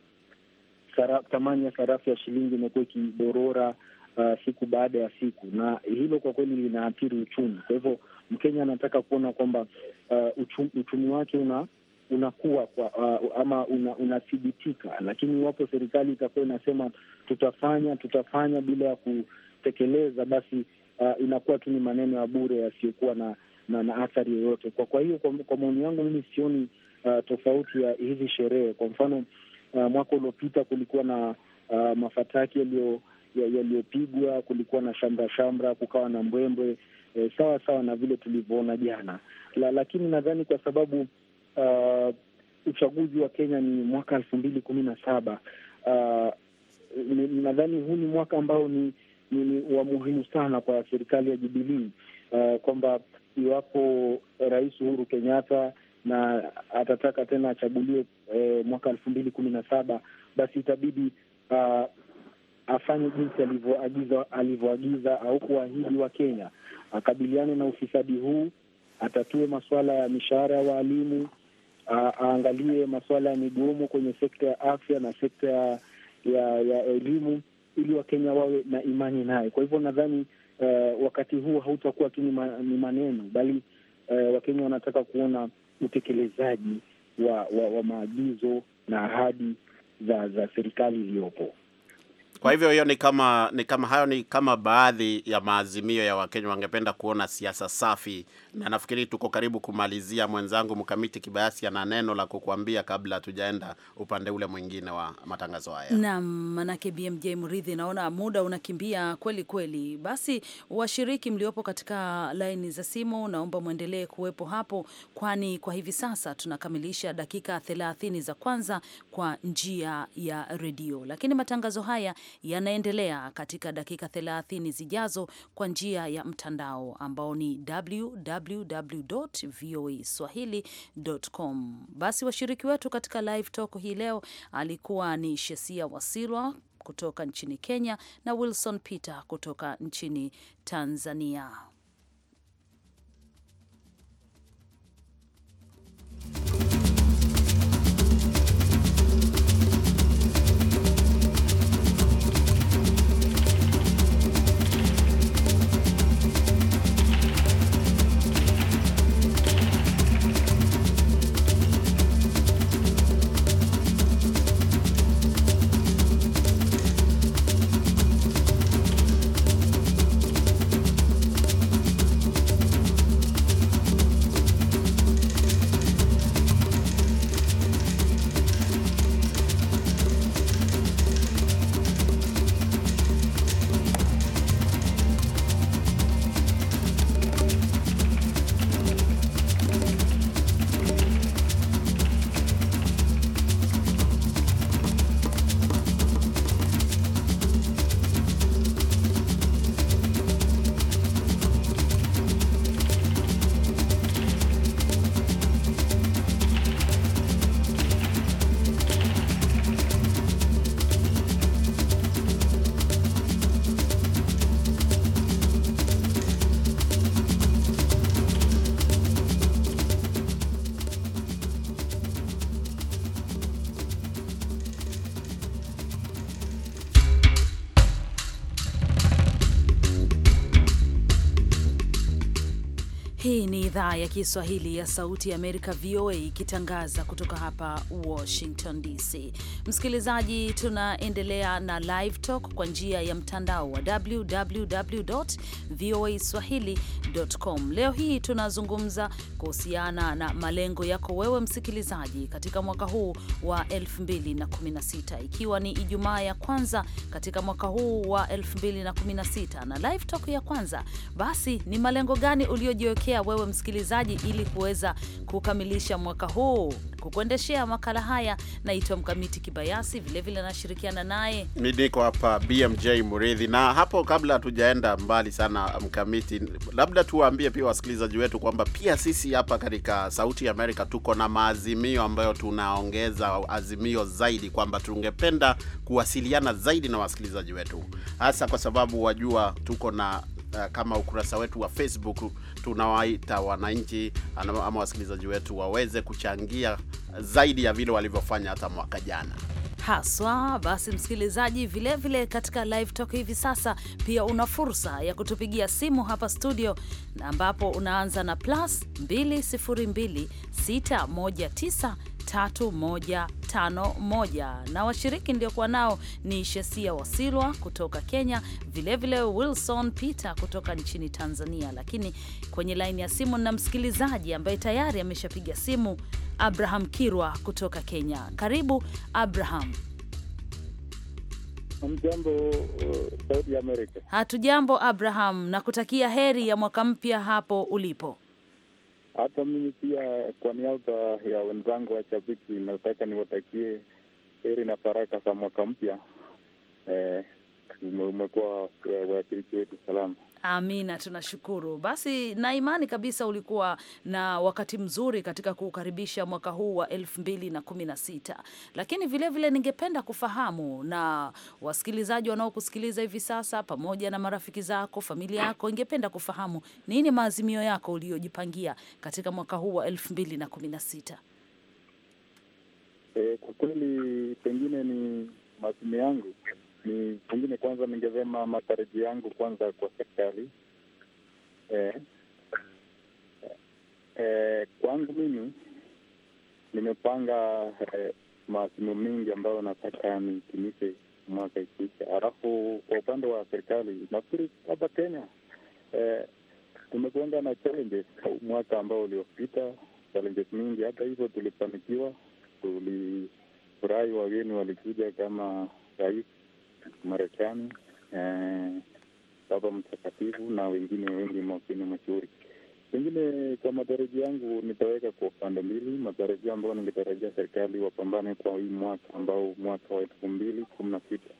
thamani ya sarafu ya shilingi imekuwa ikidorora Uh, siku baada ya siku, na hilo kwa kweli linaathiri uchumi. Kwa hivyo Mkenya anataka kuona kwamba uh, uchumi, uchumi wake una unakuwa kwa, uh, ama unathibitika una, lakini iwapo serikali itakuwa inasema tutafanya tutafanya bila ya kutekeleza, basi uh, inakuwa tu ni maneno ya bure yasiyokuwa na, na, na athari yoyote. Kwa kwa hiyo kwa, kwa maoni yangu mimi sioni uh, tofauti ya hizi sherehe. Kwa mfano uh, mwaka uliopita kulikuwa na uh, mafataki yaliyo yaliyopigwa kulikuwa na shamra shamra, kukawa na mbwembwe e, sawa sawa na vile tulivyoona jana la, lakini nadhani kwa sababu uh, uchaguzi wa Kenya ni mwaka elfu mbili kumi na saba uh, nadhani huu ni mwaka ambao ni, ni, ni wa muhimu sana kwa serikali ya Jubilii uh, kwamba iwapo Rais Uhuru Kenyatta na atataka tena achaguliwe eh, mwaka elfu mbili kumi na saba basi itabidi uh, afanye jinsi alivyoagiza alivyoagiza au kuahidi wa Kenya, akabiliane na ufisadi huu, atatue masuala ya mishahara ya waalimu, aangalie masuala ya migomo kwenye sekta ya afya na sekta ya ya, ya elimu, ili Wakenya wawe na imani naye. Kwa hivyo nadhani uh, wakati huu hautakuwa tu ni maneno, bali uh, Wakenya wanataka kuona utekelezaji wa, wa, wa maagizo na ahadi za za serikali iliyopo. Kwa hivyo hiyo ni kama ni kama hayo ni kama baadhi ya maazimio ya Wakenya wangependa kuona siasa safi, na nafikiri tuko karibu kumalizia. Mwenzangu Mkamiti Kibayasi ana neno la kukuambia kabla hatujaenda upande ule mwingine wa matangazo haya. Naam, manake BMJ Mridhi, naona muda unakimbia kweli kweli. Basi washiriki mliopo katika laini za simu, naomba mwendelee kuwepo hapo, kwani kwa hivi sasa tunakamilisha dakika 30 za kwanza kwa njia ya redio, lakini matangazo haya yanaendelea katika dakika 30 zijazo kwa njia ya mtandao ambao ni www.voaswahili.com. Basi washiriki wetu katika live talk hii leo alikuwa ni Shesia Wasilwa kutoka nchini Kenya na Wilson Peter kutoka nchini Tanzania. Hii ni idhaa ya Kiswahili ya Sauti ya Amerika, VOA, ikitangaza kutoka hapa Washington DC. Msikilizaji, tunaendelea na Live Talk kwa njia ya mtandao wa www voa swahili.com. Leo hii tunazungumza kuhusiana na malengo yako wewe msikilizaji katika mwaka huu wa 2016 ikiwa ni Ijumaa ya kwanza katika mwaka huu wa 2016 na Live Talk ya kwanza, basi ni malengo gani uliojiwekea wewe msikilizaji ili kuweza kukamilisha mwaka huu? Kukuendeshea makala haya naitwa Mkamiti Kibayasi, vilevile nashirikiana naye Mi niko hapa BMJ Muridhi, na hapo kabla hatujaenda mbali sana, Mkamiti, labda tuwaambie pia wasikilizaji wetu kwamba pia sisi hapa katika Sauti ya Amerika tuko na maazimio ambayo tunaongeza azimio zaidi kwamba tungependa kuwasiliana zaidi na wasikilizaji wetu, hasa kwa sababu wajua tuko na uh, kama ukurasa wetu wa Facebook tunawaita wananchi ama ama wasikilizaji wetu waweze kuchangia zaidi ya vile walivyofanya hata mwaka jana. haswa. Basi msikilizaji, vilevile vile katika live talk hivi sasa pia una fursa ya kutupigia simu hapa studio, na ambapo unaanza na plus 202 619 3151 na washiriki ndiokuwa nao ni Shesia Wasilwa kutoka Kenya, vilevile vile Wilson Peter kutoka nchini Tanzania. Lakini kwenye laini ya simu na msikilizaji ambaye tayari ameshapiga simu, Abraham Kirwa kutoka Kenya. Karibu Abraham. Mjambo uh, Sauti ya Amerika. Hatujambo Abraham, na kutakia heri ya mwaka mpya hapo ulipo. Hata mimi pia kwa niaba ya wenzangu washabiki nataka niwatakie heri na baraka za mwaka mpya. Eh, ume- umekuwa eh, wawakilishi wetu salama. Amina, tunashukuru. Basi na imani kabisa ulikuwa na wakati mzuri katika kuukaribisha mwaka huu wa elfu mbili na kumi na sita. Lakini vilevile vile ningependa kufahamu na wasikilizaji wanaokusikiliza hivi sasa, pamoja na marafiki zako, familia yako, ingependa kufahamu nini maazimio yako uliyojipangia katika mwaka huu wa elfu mbili na kumi na sita. Eh, kwa kweli pengine ni maazimio yangu ni pengine, kwanza ningesema matarajio yangu kwanza kwa serikali eh, eh, kwangu mimi nimepanga eh, maazimio mengi ambayo nataka nitimize mwaka ikiisha. Halafu kwa upande wa serikali nafikiri hapa Kenya eh, tumekuanga na challenges mwaka ambao uliopita, challenges mingi. Hata hivyo tulifanikiwa, tulifurahi, wageni walikuja kama rais Marekani, eh, Baba Mtakatifu na wengine wengi mawakini mashuhuri. Pengine kwa matarajio yangu nitaweka kwa upande mbili, matarajio ambayo ningetarajia serikali wapambane kwa hii mwaka ambao mwaka wa elfu mbili kumi na sita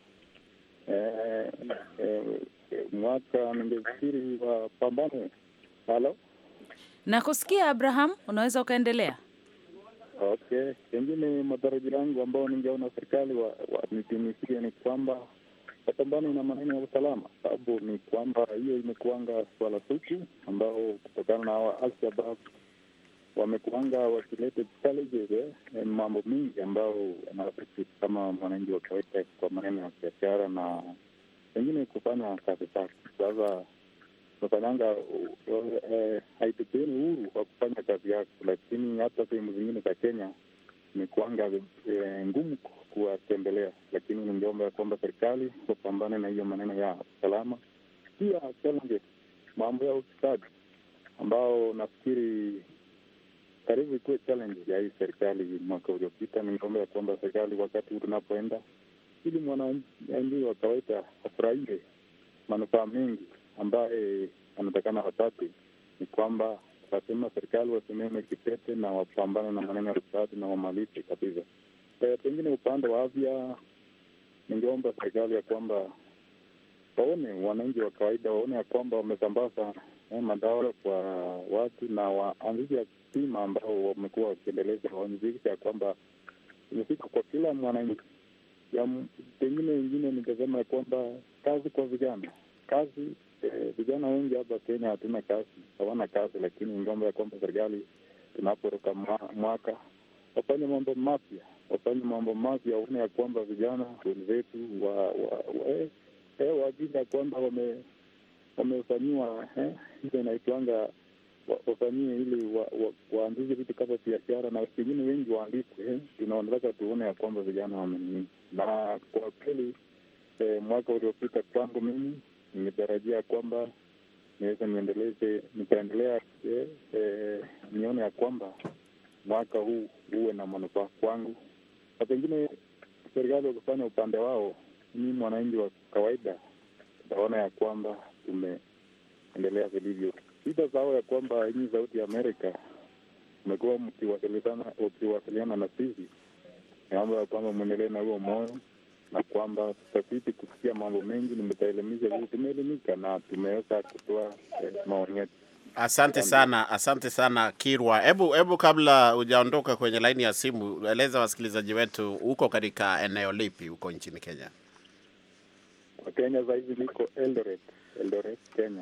eh, eh, mwaka ningefikiri wapambane. Halo, Na kusikia Abraham, unaweza ukaendelea. okay. Pengine matarajio yangu ambao ningeona serikali wanitimizie wa, ni kwamba wapambane na maneno ya usalama, sababu ni kwamba hiyo imekuanga swala suku ambao kutokana na hawa Alshabab wamekuanga wakileta challenges eh, mambo mingi ambao yanaafekti kama mwananchi wa kawaida kwa maneno ya biashara na pengine kufanya kazi zake. Sasa nafanyanga eh, haitupeni uhuru wa kufanya kazi yako, lakini hata sehemu zingine za Kenya imekuanga eh, ngumu kuwatembelea, lakini ningeomba ya kwamba serikali wapambane na hiyo maneno ya usalama. Pia challenges, mambo ya ufisadi ambao nafikiri karibu ikuwe challenge ya hii serikali mwaka uliopita. Ningeomba ya kwamba serikali wakati huu tunapoenda, ili mwananchi wa kawaida afurahie manufaa mengi ambaye anatakana wapate, ni kwamba lazima serikali wasimame kipete na wapambane na maneno ya ufisadi na wamalize kabisa. E, pengine upande wa afya, ningeomba serikali ya kwamba waone wananchi wa kawaida waone ya kwamba wamesambaza eh, madawa kwa watu na waanzishe bima ambao wamekuwa wakiendeleza, waanzishe ya kwamba imefika kwa kila mwananchi. Ya pengine wengine ningesema ya kwamba kazi kwa vijana, kazi eh, vijana wengi hapa Kenya hatuna kazi, hawana kazi, lakini ningeomba ya kwamba serikali tunaporuka mwaka wafanye mambo mapya, wafanye mambo mapya, waone ya kwamba vijana wenzetu wa, wa, wa, eh, eh, waajili ya kwamba wame wamefanyiwa hizo inaitwanga wa- wafanyie ili wa, wa, waanzishe vitu kama biashara na pengine wengi waandikwe. Tunaonataka tuone ya kwamba vijana wamenini, na kwa kweli eh, mwaka uliopita kwangu mimi nimetarajia kwamba niweze niendeleze nitaendelea eh, eh, nione ya kwamba mwaka huu uwe na manufaa kwangu, na pengine serikali wakifanya upande wao, mimi mwananchi wa kawaida utaona ya kwamba tumeendelea vilivyo. Sitasahau ya kwamba hii Sauti ya Amerika umekuwa mkiwasiliana ukiwasiliana na sisi, naomba ya kwamba mwendelee na huo moyo na kwamba tutazidi kusikia mambo mengi. Nimetaelimisha vile tumeelimika na tumeweza kutoa eh, maoni yetu. Asante sana, asante sana Kirwa. Hebu hebu kabla hujaondoka kwenye laini ya simu, eleza wasikilizaji wetu uko katika eneo lipi huko nchini Kenya? Kwa Kenya sahizi niko Eldoret, Eldoret Kenya.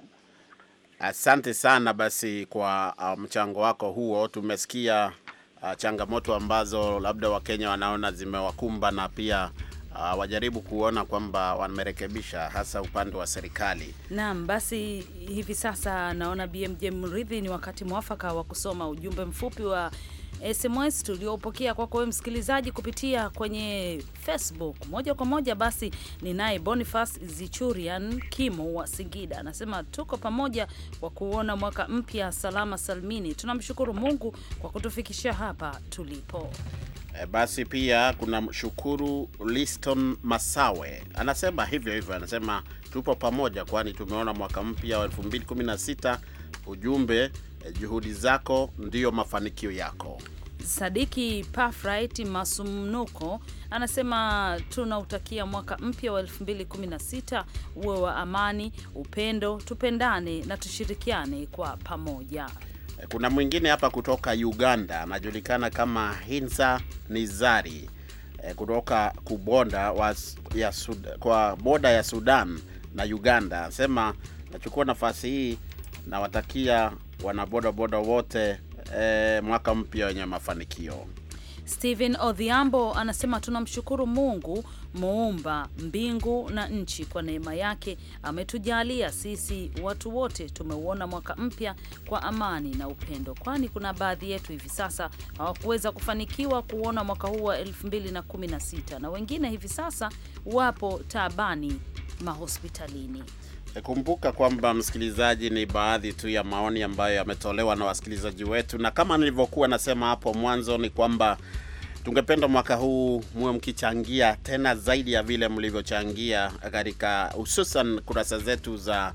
Asante sana basi kwa uh, mchango wako huo. Tumesikia uh, changamoto ambazo labda Wakenya wanaona zimewakumba na pia uh, wajaribu kuona kwamba wamerekebisha hasa upande wa serikali. Naam, basi hivi sasa naona BMJ Mridhi, ni wakati mwafaka wa kusoma ujumbe mfupi wa SMS tuliopokea kwako wewe msikilizaji kupitia kwenye Facebook moja kwa moja. Basi ni naye Boniface Zichurian Kimo wa Singida, anasema tuko pamoja kwa kuona mwaka mpya salama salmini. Tunamshukuru Mungu kwa kutufikisha hapa tulipo. E, basi pia kuna shukuru Liston Masawe anasema hivyo hivyo, anasema tupo pamoja, kwani tumeona mwaka mpya wa 2016. Ujumbe e, juhudi zako ndiyo mafanikio yako. Sadiki Pafrit Masumnuko anasema tunautakia mwaka mpya wa 2016 uwe wa amani, upendo, tupendane na tushirikiane kwa pamoja. E, kuna mwingine hapa kutoka Uganda anajulikana kama Hinsa Nizari e, kutoka Kubonda wa, ya Sud, kwa boda ya Sudan na Uganda anasema nachukua nafasi hii nawatakia wanabodaboda wote e, mwaka mpya wenye mafanikio. Stephen Odhiambo anasema tunamshukuru Mungu muumba mbingu na nchi kwa neema yake ametujalia sisi watu wote tumeuona mwaka mpya kwa amani na upendo, kwani kuna baadhi yetu hivi sasa hawakuweza kufanikiwa kuona mwaka huu wa 2016 na wengine hivi sasa wapo taabani mahospitalini. E, Kumbuka kwamba msikilizaji, ni baadhi tu ya maoni ambayo yametolewa na wasikilizaji wetu, na kama nilivyokuwa nasema hapo mwanzo ni kwamba tungependa mwaka huu muwe mkichangia tena zaidi ya vile mlivyochangia katika hususan kurasa zetu za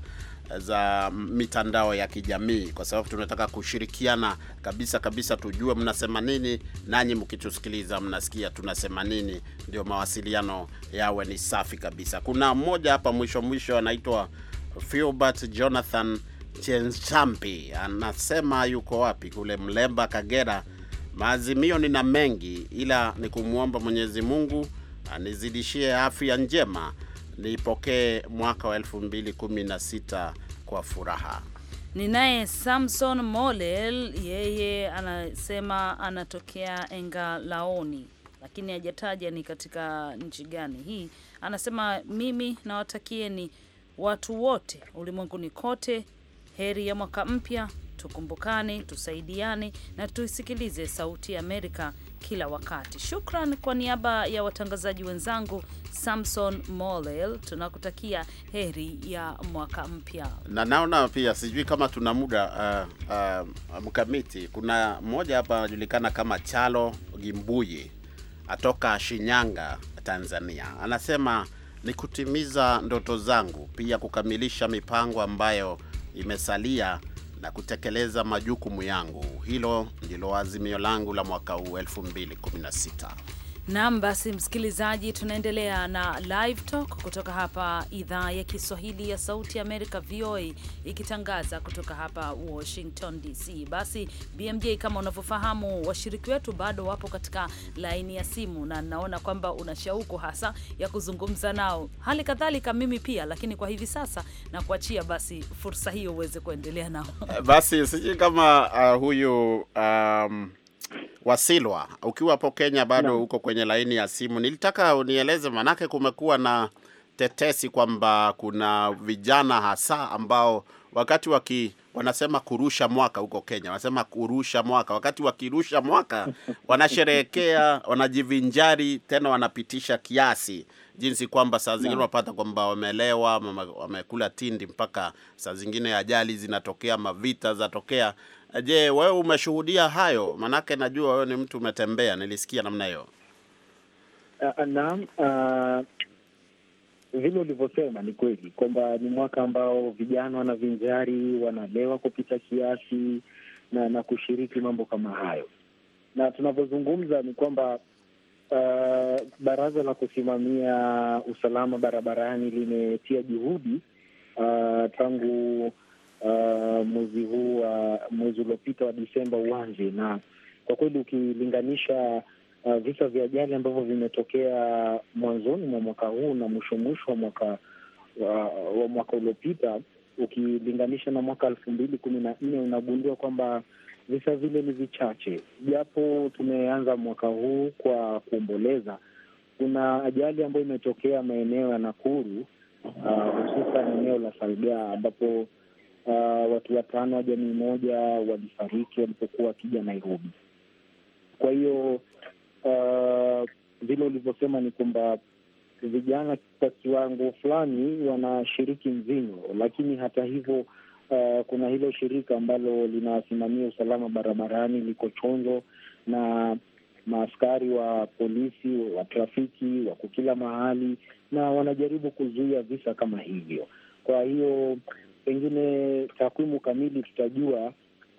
za mitandao ya kijamii, kwa sababu tunataka kushirikiana kabisa kabisa, tujue mnasema nini, nanyi mkitusikiliza mnasikia tunasema nini, ndio mawasiliano yawe ni safi kabisa. Kuna mmoja hapa mwisho mwisho anaitwa Filbert Jonathan Chenchampi, anasema yuko wapi? Kule Mlemba, Kagera. Maazimio nina mengi, ila ni kumwomba Mwenyezi Mungu anizidishie afya njema nipokee mwaka wa 2016 kwa furaha. Ni naye Samson Molel, yeye anasema anatokea Engalaoni, lakini hajataja ni katika nchi gani hii. Anasema mimi nawatakieni watu wote ulimwenguni kote heri ya mwaka mpya, tukumbukane, tusaidiane na tuisikilize Sauti ya Amerika kila wakati. Shukran kwa niaba ya watangazaji wenzangu Samson Molel, tunakutakia heri ya mwaka mpya. Na naona pia sijui kama tuna muda uh, uh, mkamiti. Kuna mmoja hapa anajulikana kama Chalo Gimbuyi atoka Shinyanga, Tanzania, anasema ni kutimiza ndoto zangu, pia kukamilisha mipango ambayo imesalia na kutekeleza majukumu yangu. Hilo ndilo azimio langu la mwaka huu 2016. Naam, basi msikilizaji, tunaendelea na live talk kutoka hapa idhaa ya Kiswahili ya Sauti ya Amerika, VOA, ikitangaza kutoka hapa Washington DC. Basi BMJ, kama unavyofahamu, washiriki wetu bado wapo katika laini ya simu, na naona kwamba una shauku hasa ya kuzungumza nao, hali kadhalika mimi pia, lakini kwa hivi sasa na kuachia basi fursa hiyo uweze kuendelea nao. Basi sijui kama uh, huyu um, Wasilwa, ukiwa hapo Kenya bado uko kwenye laini ya simu, nilitaka unieleze, manake kumekuwa na tetesi kwamba kuna vijana hasa ambao wakati waki wanasema kurusha mwaka huko Kenya, wanasema kurusha mwaka, wakati wakirusha mwaka wanasherehekea, wanajivinjari, tena wanapitisha kiasi, jinsi kwamba saa zingine unapata kwamba wamelewa, wame- wamekula tindi, mpaka saa zingine ajali zinatokea, mavita zatokea. Je, wewe umeshuhudia hayo? Manake najua wewe ni mtu umetembea, nilisikia namna hiyo. Uh, naam, uh, vile ulivyosema ni kweli kwamba ni mwaka ambao vijana wanavinjari, wanalewa kupita kiasi na na kushiriki mambo kama hayo, na tunavyozungumza ni kwamba uh, baraza la kusimamia usalama barabarani limetia juhudi uh, tangu uh, mwezi huu wa mwezi uliopita wa Disemba uanze, na kwa kweli ukilinganisha uh, visa vya ajali ambavyo vimetokea mwanzoni mwa mwaka huu na mwisho mwisho wa mwaka wa, wa mwaka uliopita ukilinganisha na mwaka elfu mbili kumi na nne unagundua kwamba visa vile ni vichache, japo tumeanza mwaka huu kwa kuomboleza. Kuna ajali ambayo imetokea maeneo ya Nakuru, uh, hususan eneo la Salgaa ambapo uh, watu watano wa jamii moja walifariki walipokuwa wakija Nairobi. Kwa hiyo uh, vile ulivyosema ni kwamba vijana kwa kiwango fulani wanashiriki mvinyo, lakini hata hivyo uh, kuna hilo shirika ambalo linasimamia usalama barabarani liko chonjo na maaskari wa polisi wa trafiki wako kila mahali na wanajaribu kuzuia visa kama hivyo. Kwa hiyo pengine takwimu kamili tutajua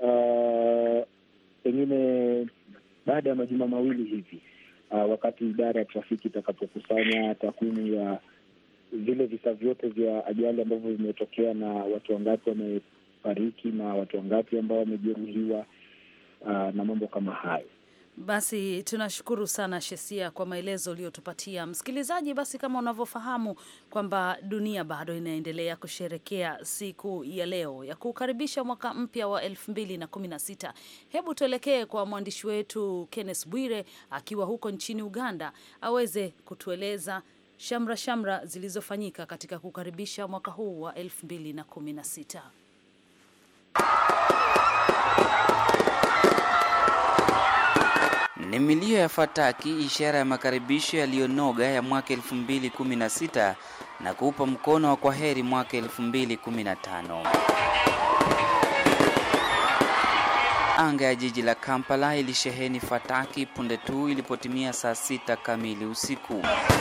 uh, pengine baada ya majuma mawili hivi uh, wakati idara ya trafiki itakapokusanya takwimu ya vile visa vyote vya ajali ambavyo vimetokea na watu wangapi wamefariki na watu wangapi ambao wamejeruhiwa uh, na mambo kama hayo. Basi tunashukuru sana Shesia kwa maelezo uliyotupatia msikilizaji. Basi kama unavyofahamu kwamba dunia bado inaendelea kusherekea siku ya leo ya kukaribisha mwaka mpya wa elfu mbili na kumi na sita. Hebu tuelekee kwa mwandishi wetu Kenneth Bwire akiwa huko nchini Uganda aweze kutueleza shamra shamra zilizofanyika katika kukaribisha mwaka huu wa elfu mbili na kumi na sita. Ni milio ya fataki, ishara ya makaribisho yaliyonoga ya mwaka 2016 na kuupa mkono wa kwaheri mwaka 2015. Anga ya jiji la Kampala ilisheheni fataki punde tu ilipotimia saa sita kamili usiku.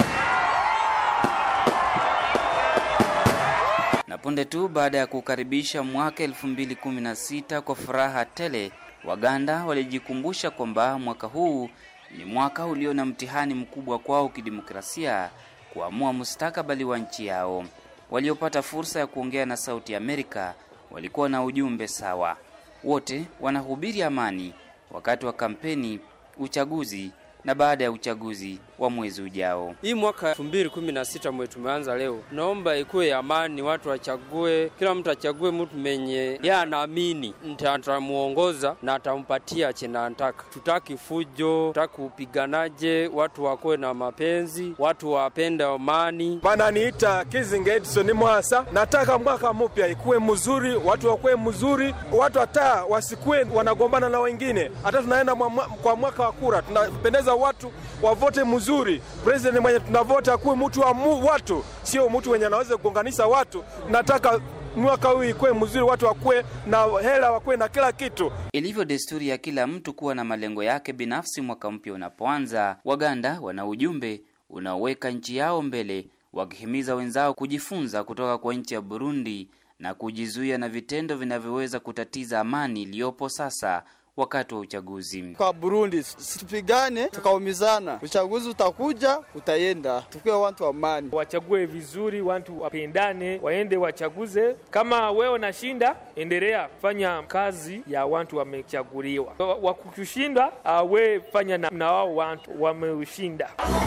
Na punde tu baada ya kukaribisha mwaka 2016 kwa furaha tele, Waganda walijikumbusha kwamba mwaka huu ni mwaka ulio na mtihani mkubwa kwao kidemokrasia kuamua mustakabali wa nchi yao. Waliopata fursa ya kuongea na Sauti ya Amerika walikuwa na ujumbe sawa. Wote wanahubiri amani wakati wa kampeni, uchaguzi na baada ya uchaguzi wa mwezi ujao. Hii mwaka elfu mbili kumi na sita mwe tumeanza leo, naomba ikuwe ya amani, watu wachague, kila mtu achague mtu menye yeye anaamini atamuongoza na atampatia chenye anataka. Tutaki fujo, tutaki upiganaje, watu wakuwe na mapenzi, watu wapende amani. Bananiita Kizinga Edison Mwasa. Nataka mwaka mpya ikuwe mzuri, watu wakuwe mzuri, watu hata wasikuwe wanagombana na wengine. Hata tunaenda mwa, kwa mwaka wa kura, tunapendeza watu wavote mzuri. President mwenye tunavota akuwe mtu wa mu, watu, sio mtu wenye anaweza kugonganisha watu. Nataka mwaka huu ikuwe mzuri, watu wakuwe na hela, wakuwe na kila kitu. Ilivyo desturi ya kila mtu kuwa na malengo yake binafsi mwaka mpya unapoanza, Waganda wana ujumbe unaoweka nchi yao mbele, wakihimiza wenzao kujifunza kutoka kwa nchi ya Burundi na kujizuia na vitendo vinavyoweza kutatiza amani iliyopo sasa wakati wa uchaguzi. Kwa Burundi situpigane tukaumizana, uchaguzi utakuja utaenda, tukiwe watu amani. Wachague vizuri, watu wapendane, waende wachaguze. Kama wewe unashinda, endelea kufanya kazi ya watu wamechaguliwa. Wakukushinda, we fanya na, na wao watu wameushinda.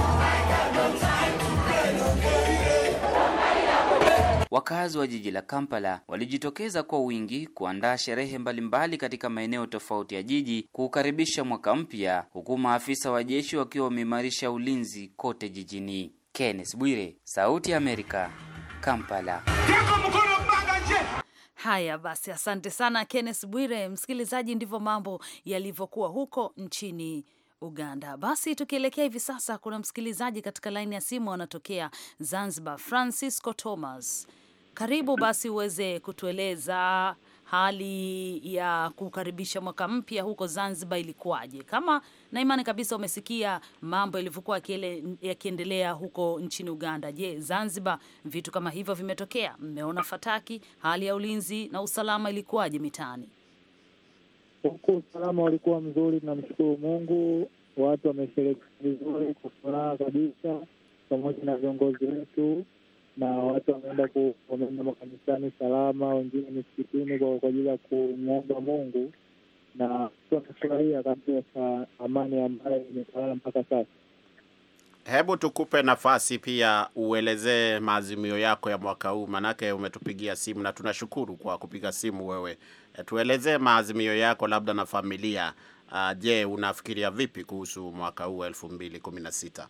Wakazi wa jiji la Kampala walijitokeza kwa wingi kuandaa sherehe mbalimbali katika maeneo tofauti ya jiji kuukaribisha mwaka mpya, huku maafisa wa jeshi wakiwa wameimarisha ulinzi kote jijini. Kenneth Bwire, Sauti ya Amerika, Kampala. Haya basi, asante sana Kenneth Bwire. Msikilizaji, ndivyo mambo yalivyokuwa huko nchini Uganda. Basi tukielekea hivi sasa, kuna msikilizaji katika laini ya simu anatokea Zanzibar, Francisco Thomas. Karibu basi uweze kutueleza hali ya kukaribisha mwaka mpya huko Zanzibar ilikuwaje? Kama na imani kabisa umesikia mambo yalivyokuwa yakiendelea huko nchini Uganda. Je, Zanzibar vitu kama hivyo vimetokea? Mmeona fataki? Hali ya ulinzi na usalama ilikuwaje mitaani? Huku usalama ulikuwa mzuri, tunamshukuru Mungu. Watu wamesherekea vizuri kwa furaha kabisa, pamoja na viongozi wetu na watu wameenda wameenda makanisani salama, wengine misikitini kwa ajili ya kumwomba Mungu, na wamefurahia kabisa amani ambayo imetawala mpaka sasa. Hebu tukupe nafasi pia uelezee maazimio yako ya mwaka huu, manake umetupigia simu na tunashukuru kwa kupiga simu wewe. E, tuelezee maazimio yako labda na familia. Uh, je, unafikiria vipi kuhusu mwaka huu elfu mbili kumi na sita?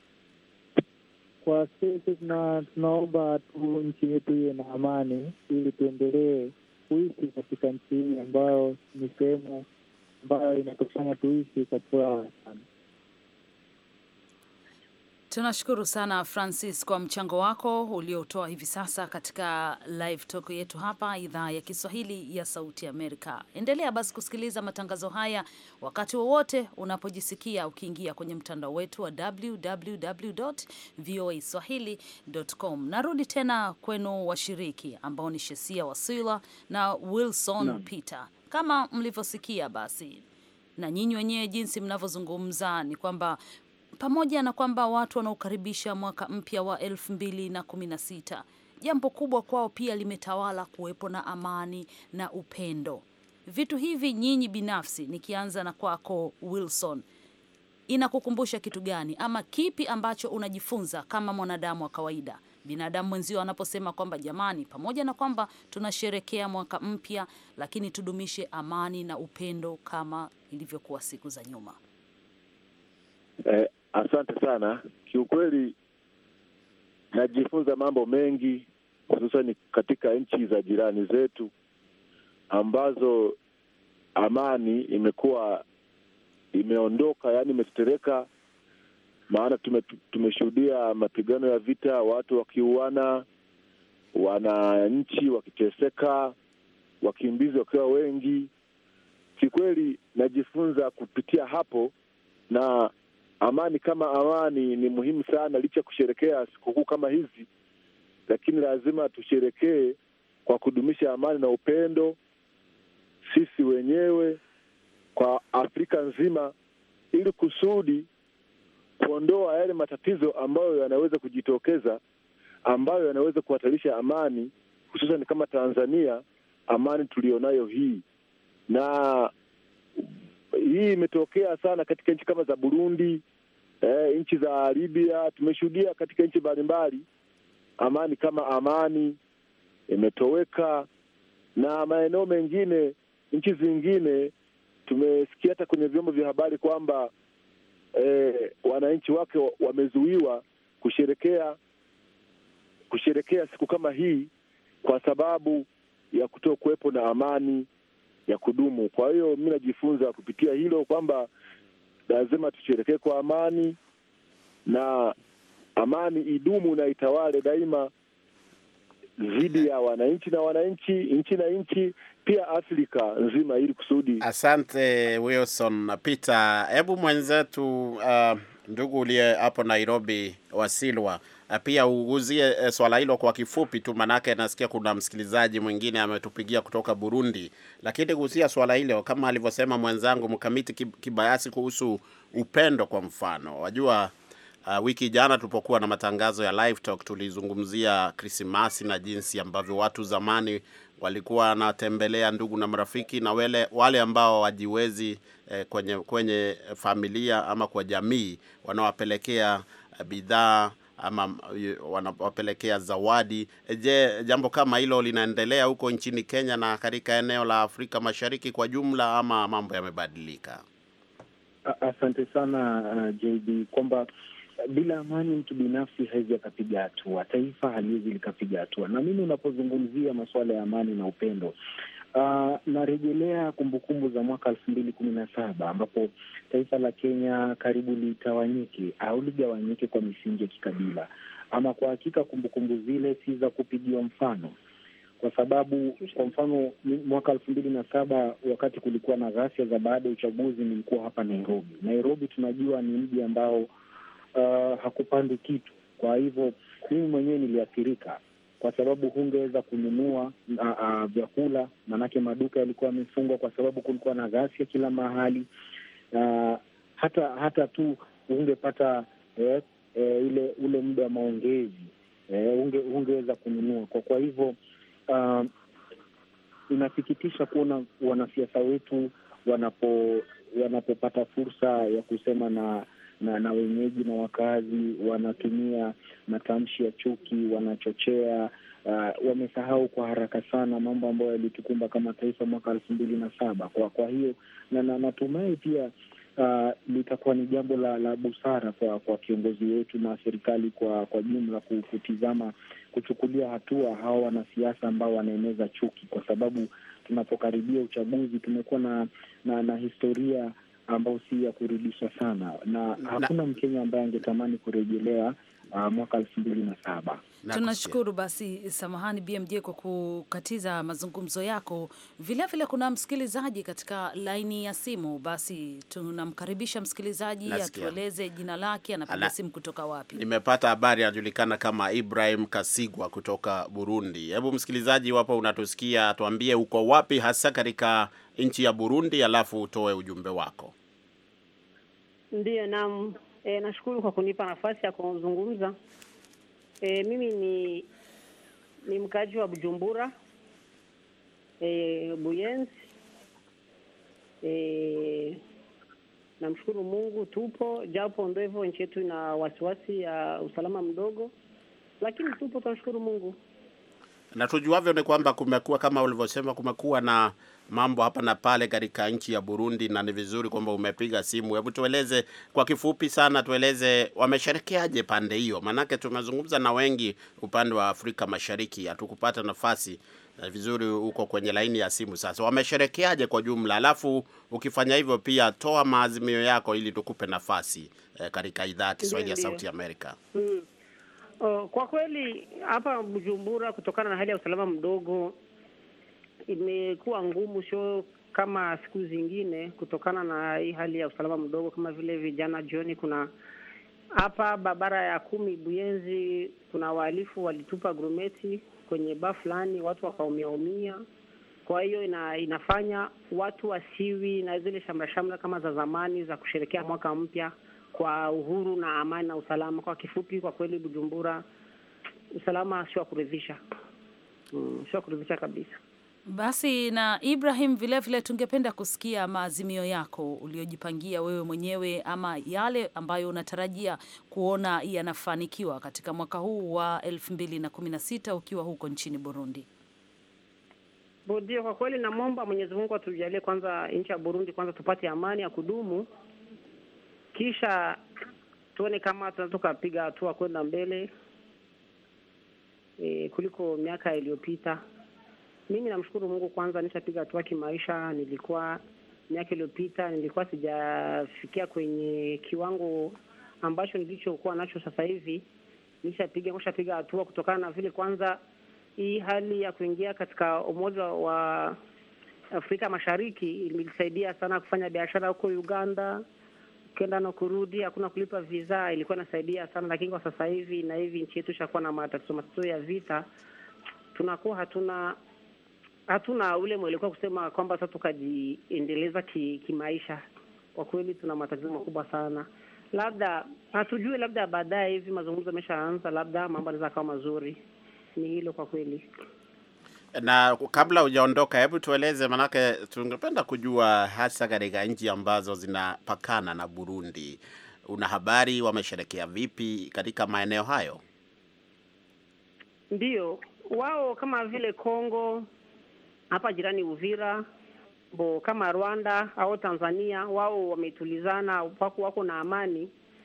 Kwa sisi tuna, tunaomba tu nchi yetu iwe na amani ili tuendelee kuishi katika nchi hii ambayo ni sehemu ambayo inatufanya tuishi kwa furaha sana. Tunashukuru sana Francis kwa mchango wako uliotoa hivi sasa katika live talk yetu hapa idhaa ya Kiswahili ya Sauti Amerika. Endelea basi kusikiliza matangazo haya wakati wowote unapojisikia ukiingia kwenye mtandao wetu wa www.voaswahili.com. Narudi tena kwenu washiriki ambao ni Shesia Wasila na Wilson no. Peter. Kama mlivyosikia basi na nyinyi wenyewe jinsi mnavyozungumza ni kwamba pamoja na kwamba watu wanaokaribisha mwaka mpya wa elfu mbili na kumi na sita, jambo kubwa kwao pia limetawala kuwepo na amani na upendo. Vitu hivi nyinyi binafsi, nikianza na kwako Wilson, inakukumbusha kitu gani ama kipi ambacho unajifunza kama mwanadamu wa kawaida? Binadamu mwenzio anaposema kwamba jamani, pamoja na kwamba tunasherekea mwaka mpya, lakini tudumishe amani na upendo kama ilivyokuwa siku za nyuma. Eh, asante sana. Kiukweli najifunza mambo mengi, hususani katika nchi za jirani zetu ambazo amani imekuwa imeondoka, yaani imetetereka. Maana tume, tumeshuhudia mapigano ya vita, watu wakiuana, wananchi wakiteseka, wakimbizi wakiwa wengi. Kikweli najifunza kupitia hapo na amani kama amani ni muhimu sana, licha ya kusherekea sikukuu kama hizi, lakini lazima tusherekee kwa kudumisha amani na upendo, sisi wenyewe kwa Afrika nzima, ili kusudi kuondoa yale matatizo ambayo yanaweza kujitokeza, ambayo yanaweza kuhatarisha amani, hususan kama Tanzania, amani tulionayo hii na hii imetokea sana katika nchi kama za Burundi, eh, nchi za Libya. Tumeshuhudia katika nchi mbalimbali amani kama amani imetoweka, na maeneo mengine, nchi zingine tumesikia hata kwenye vyombo vya habari kwamba eh, wananchi wake wamezuiwa kusherekea kusherekea siku kama hii kwa sababu ya kuto kuwepo na amani ya kudumu. Kwa hiyo mi najifunza kupitia hilo kwamba lazima tusherekee kwa amani na amani idumu na itawale daima dhidi ya wananchi na wananchi, nchi na nchi, pia Afrika nzima, ili kusudi. Asante Wilson Peter. Hebu mwenzetu uh, ndugu uliye hapo Nairobi Wasilwa pia uuguzie e, swala hilo kwa kifupi tu, manake nasikia kuna msikilizaji mwingine ametupigia kutoka Burundi, lakini kuhusia swala hilo kama alivyosema mwenzangu mkamiti kibayasi kuhusu upendo. Kwa mfano, wajua uh, wiki jana tulipokuwa na matangazo ya live talk tulizungumzia Krismasi na jinsi ambavyo watu zamani walikuwa wanatembelea ndugu na marafiki na wale, wale ambao wajiwezi eh, kwenye, kwenye familia ama kwa jamii wanawapelekea eh, bidhaa ama wanawapelekea zawadi. Je, jambo kama hilo linaendelea huko nchini Kenya na katika eneo la Afrika Mashariki kwa jumla ama mambo yamebadilika? Asante sana uh, JB kwamba bila amani mtu binafsi hawezi akapiga hatua, taifa haliwezi likapiga hatua. Na mimi unapozungumzia masuala ya amani na upendo Uh, narejelea kumbukumbu za mwaka elfu mbili kumi na saba ambapo taifa la Kenya karibu litawanyike au ligawanyike kwa misingi ya kikabila. Ama kwa hakika kumbukumbu zile si za kupigiwa mfano, kwa sababu kwa mfano mwaka elfu mbili na saba wakati kulikuwa na ghasia za baada ya uchaguzi, nilikuwa hapa Nairobi. Nairobi tunajua ni mji ambao uh, hakupandi kitu, kwa hivyo mimi mwenyewe niliathirika kwa sababu hungeweza kununua vyakula, maanake maduka yalikuwa yamefungwa kwa sababu kulikuwa na ghasia kila mahali. Uh, hata hata tu hungepata eh, eh, ile ule muda wa maongezi eh, hunge, hungeweza kununua kwa kwa hivyo uh, inasikitisha kuona wanasiasa wetu wanapo wanapopata fursa ya kusema na na na wenyeji na wakazi wanatumia matamshi ya chuki, wanachochea. Uh, wamesahau kwa haraka sana mambo ambayo yalitukumba kama taifa mwaka elfu mbili na saba. Kwa kwa hiyo na, na natumai pia uh, litakuwa ni jambo la, la busara kwa kwa kiongozi wetu na serikali kwa kwa jumla kutizama, kuchukulia hatua hawa wanasiasa ambao wanaeneza chuki, kwa sababu tunapokaribia uchaguzi tumekuwa na, na na historia ambao si ya kurudisha sana na, na hakuna Mkenya ambaye angetamani kurejelea uh, mwaka elfu mbili na saba. Tunashukuru basi, samahani BMJ kwa kukatiza mazungumzo yako. Vilevile vile kuna msikilizaji katika laini ya simu, basi tunamkaribisha msikilizaji atueleze jina lake, anapiga simu kutoka wapi. Nimepata habari anajulikana kama Ibrahim Kasigwa kutoka Burundi. Hebu msikilizaji, iwapo unatusikia, tuambie uko wapi hasa katika nchi ya Burundi, alafu utoe ujumbe wako. Ndiyo, naam. E, nashukuru kwa kunipa nafasi ya kuzungumza. E, mimi ni ni mkaji wa Bujumbura e, Buyenzi. E, namshukuru Mungu tupo, japo ndo hivyo nchi yetu ina wasiwasi ya usalama mdogo, lakini tupo, tunashukuru Mungu. Na tujuavyo ni kwamba kumekuwa kama ulivyosema, kumekuwa na mambo hapa na pale katika nchi ya Burundi, na ni vizuri kwamba umepiga simu. Hebu tueleze kwa kifupi sana, tueleze wamesherekeaje pande hiyo, maanake tumezungumza na wengi upande wa Afrika Mashariki, hatukupata nafasi vizuri huko kwenye laini ya simu. Sasa wamesherekeaje kwa jumla? Alafu ukifanya hivyo pia toa maazimio yako ili tukupe nafasi eh, katika idhaa ya Kiswahili ya Sauti Amerika. Hmm. Oh, kwa kweli hapa Bujumbura kutokana na hali ya usalama mdogo imekuwa ngumu, sio kama siku zingine, kutokana na hii hali ya usalama mdogo. Kama vile vijana jioni, kuna hapa barabara ya kumi Buyenzi, kuna wahalifu walitupa grumeti kwenye baa fulani, watu wakaumiaumia. Kwa hiyo ina, inafanya watu wasiwi na zile shamra shamra kama za zamani za kusherekea mwaka mpya kwa uhuru na amani na usalama. Kwa kifupi, kwa kweli Bujumbura usalama sio wa kuridhisha, mm, sio wa kuridhisha kabisa. Basi na Ibrahim, vilevile vile tungependa kusikia maazimio yako uliojipangia wewe mwenyewe ama yale ambayo unatarajia kuona yanafanikiwa katika mwaka huu wa elfu mbili na kumi na sita ukiwa huko nchini Burundi. Ndio, kwa kweli namwomba Mwenyezi Mungu atujalie kwanza nchi ya Burundi kwanza tupate amani ya kudumu, kisha tuone kama tunaweza tukapiga hatua kwenda mbele e, kuliko miaka iliyopita. Mimi namshukuru Mungu kwanza, nishapiga hatua kimaisha. Nilikuwa miaka iliyopita nilikuwa sijafikia kwenye kiwango ambacho nilichokuwa nacho sasa hivi. Nishapiga nishapiga hatua kutokana na vile kwanza hii hali ya kuingia katika Umoja wa Afrika Mashariki ilisaidia sana kufanya biashara huko Uganda, ukienda na kurudi, hakuna kulipa visa, ilikuwa inasaidia sana. Lakini kwa sasa hivi na hivi nchi yetu ishakuwa na matatizo matatizo ya vita, tunakuwa hatuna hatuna ule mwelekeo kusema kwamba sasa tukajiendeleza kimaisha ki kwa kweli tuna matatizo makubwa sana. Labda hatujui, labda baadaye hivi mazungumzo yameshaanza, labda mambo yanaweza kawa mazuri. Ni hilo kwa kweli. Na kabla hujaondoka, hebu tueleze, manake tungependa kujua hasa katika nchi ambazo zinapakana na Burundi, una habari wamesherekea vipi katika maeneo hayo? Ndiyo, wao kama vile Kongo hapa jirani Uvira bo kama Rwanda au Tanzania, wao wametulizana, wako wako na amani.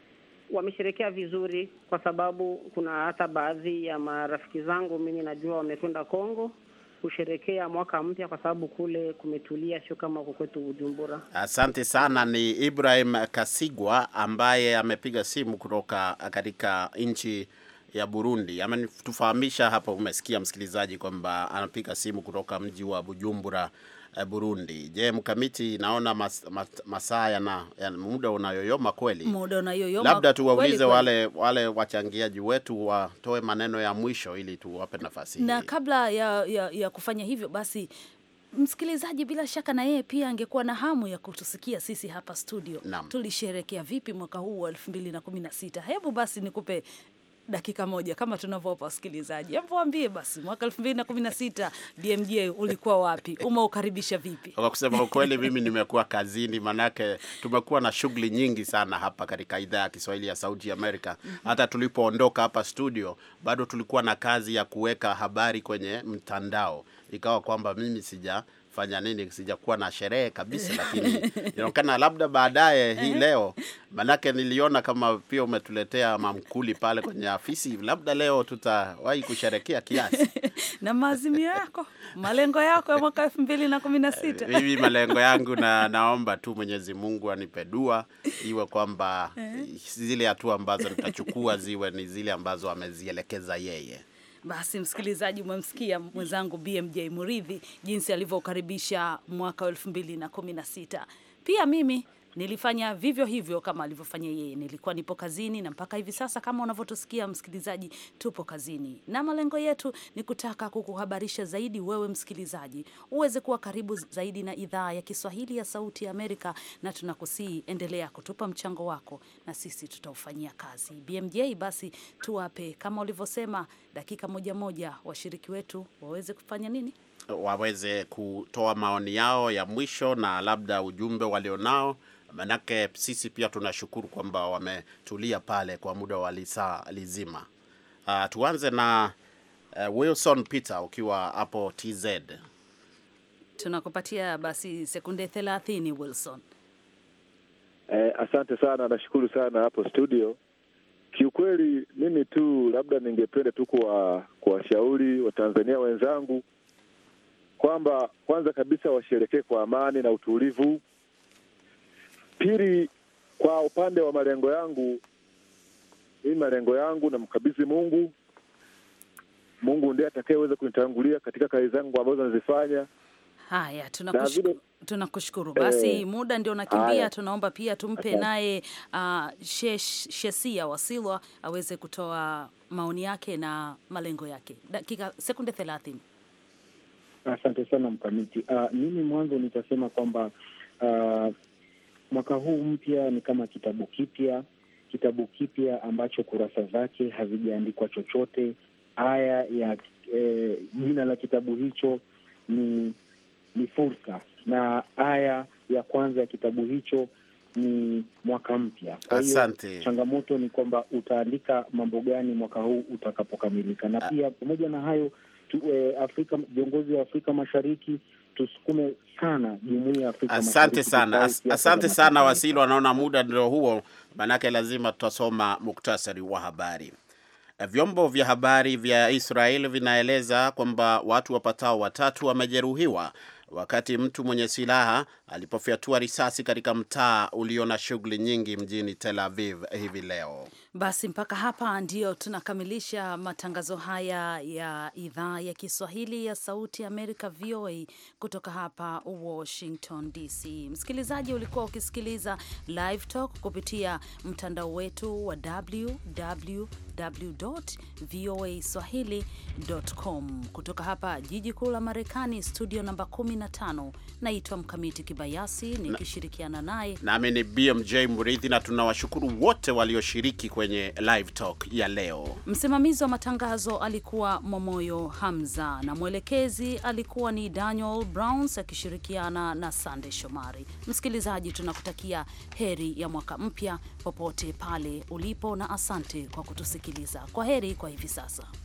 wamesherekea vizuri, kwa sababu kuna hata baadhi ya marafiki zangu mimi najua wamekwenda Kongo kusherekea mwaka mpya, kwa sababu kule kumetulia, sio kama huko kwetu Bujumbura. Asante sana. Ni Ibrahim Kasigwa ambaye amepiga simu kutoka katika nchi ya Burundi. Ametufahamisha hapa, umesikia msikilizaji, kwamba anapiga simu kutoka mji wa Bujumbura eh, Burundi. Je, mkamiti, naona mas, mas, masaa yana ya muda unayoyoma kweli. Muda unayoyoma Labda tuwaulize kweli kweli. wale wale wachangiaji wetu watoe maneno ya mwisho ili tuwape nafasi hii. na kabla ya, ya, ya kufanya hivyo basi msikilizaji bila shaka na yeye pia angekuwa na hamu ya kutusikia sisi hapa studio Naam. tulisherekea vipi mwaka huu wa elfu mbili na kumi na sita hebu basi nikupe dakika moja kama tunavyowapa wasikilizaji hebu waambie basi mwaka elfu mbili na kumi na sita bmj ulikuwa wapi umeukaribisha vipi Kwa kusema ukweli, mimi nimekuwa kazini, manake tumekuwa na shughuli nyingi sana hapa katika idhaa ya Kiswahili ya Sauti ya Amerika. Hata tulipoondoka hapa studio, bado tulikuwa na kazi ya kuweka habari kwenye mtandao, ikawa kwamba mimi sija fanya nini, sijakuwa na sherehe kabisa, lakini inaonekana labda baadaye hii leo, manake niliona kama pia umetuletea mamkuli pale kwenye afisi, labda leo tutawahi kusherekea kiasi. na maazimio yako malengo yako ya mwaka elfu mbili na kumi na sita Mimi malengo yangu na naomba tu Mwenyezi Mungu anipe dua iwe kwamba zile hatua ambazo nitachukua ziwe ni zile ambazo amezielekeza yeye. Basi msikilizaji, umemsikia mwenzangu BMJ Muridhi jinsi alivyokaribisha mwaka wa elfu mbili na kumi na sita. Pia mimi nilifanya vivyo hivyo kama alivyofanya yeye. Nilikuwa nipo kazini na mpaka hivi sasa, kama unavyotusikia msikilizaji, tupo kazini na malengo yetu ni kutaka kukuhabarisha zaidi wewe msikilizaji, uweze kuwa karibu zaidi na idhaa ya Kiswahili ya Sauti ya Amerika, na tunakusii endelea kutupa mchango wako na sisi tutaufanyia kazi. BMJ, basi tuwape kama ulivyosema, dakika moja moja, washiriki wetu waweze kufanya nini? waweze kutoa maoni yao ya mwisho na labda ujumbe walionao, manake sisi pia tunashukuru kwamba wametulia pale kwa muda wa lisaa lizima. Uh, tuanze na uh, Wilson Peter ukiwa hapo TZ. Tunakupatia basi sekunde thelathini, Wilson. Eh, asante sana, nashukuru sana hapo studio. Kiukweli mimi tu labda ningependa tu kuwa kuwashauri Watanzania wenzangu kwamba kwanza kabisa washerekee kwa amani na utulivu. Pili, kwa upande wa malengo yangu, mimi malengo yangu namkabidhi Mungu. Mungu ndiye atakayeweza kunitangulia katika kazi zangu ambazo nazifanya. Haya, Na tunakushukuru vile tunakushukuru. Basi Eh, muda ndio unakimbia, haya. tunaomba pia tumpe Asante. naye uh, Shesh- Shesia Wasilwa aweze kutoa maoni yake na malengo yake. Dakika sekunde thelathini. Asante sana Mkamiti. Uh, mimi mwanzo nitasema kwamba uh, mwaka huu mpya ni kama kitabu kipya, kitabu kipya ambacho kurasa zake hazijaandikwa chochote. Aya ya eh, jina la kitabu hicho ni ni fursa, na aya ya kwanza ya kitabu hicho ni mwaka mpya. Kwa hiyo Asante. changamoto ni kwamba utaandika mambo gani mwaka huu utakapokamilika, na pia pamoja na hayo tu, eh, Afrika viongozi wa Afrika Mashariki tusukume sana jumuiya ya Afrika Asante Mashariki sana, kusahau as, siasa asante za sana mataifa. Wasilo. Anaona muda ndio huo, manake lazima tutasoma muktasari wa habari. Eh, Vyombo vya habari vya Israel vinaeleza kwamba watu wapatao watatu wamejeruhiwa wakati mtu mwenye silaha alipofyatua risasi katika mtaa ulio na shughuli nyingi mjini Tel Aviv hivi leo. Basi mpaka hapa ndio tunakamilisha matangazo haya ya idhaa ya Kiswahili ya Sauti ya Amerika, VOA, kutoka hapa Washington DC. Msikilizaji, ulikuwa ukisikiliza Live Talk kupitia mtandao wetu wa www voa swahili.com kutoka hapa jiji kuu la Marekani, studio namba 15. Naitwa Mkamiti Kibayasi nikishirikiana naye Nami ni BMJ Murithi, na tunawashukuru wote walioshiriki kwenye live talk ya leo. Msimamizi wa matangazo alikuwa Momoyo Hamza na mwelekezi alikuwa ni Daniel Browns akishirikiana na Sande Shomari. Msikilizaji, tunakutakia heri ya mwaka mpya popote pale ulipo, na asante kwa kutusikiliza. Kwa heri kwa hivi sasa.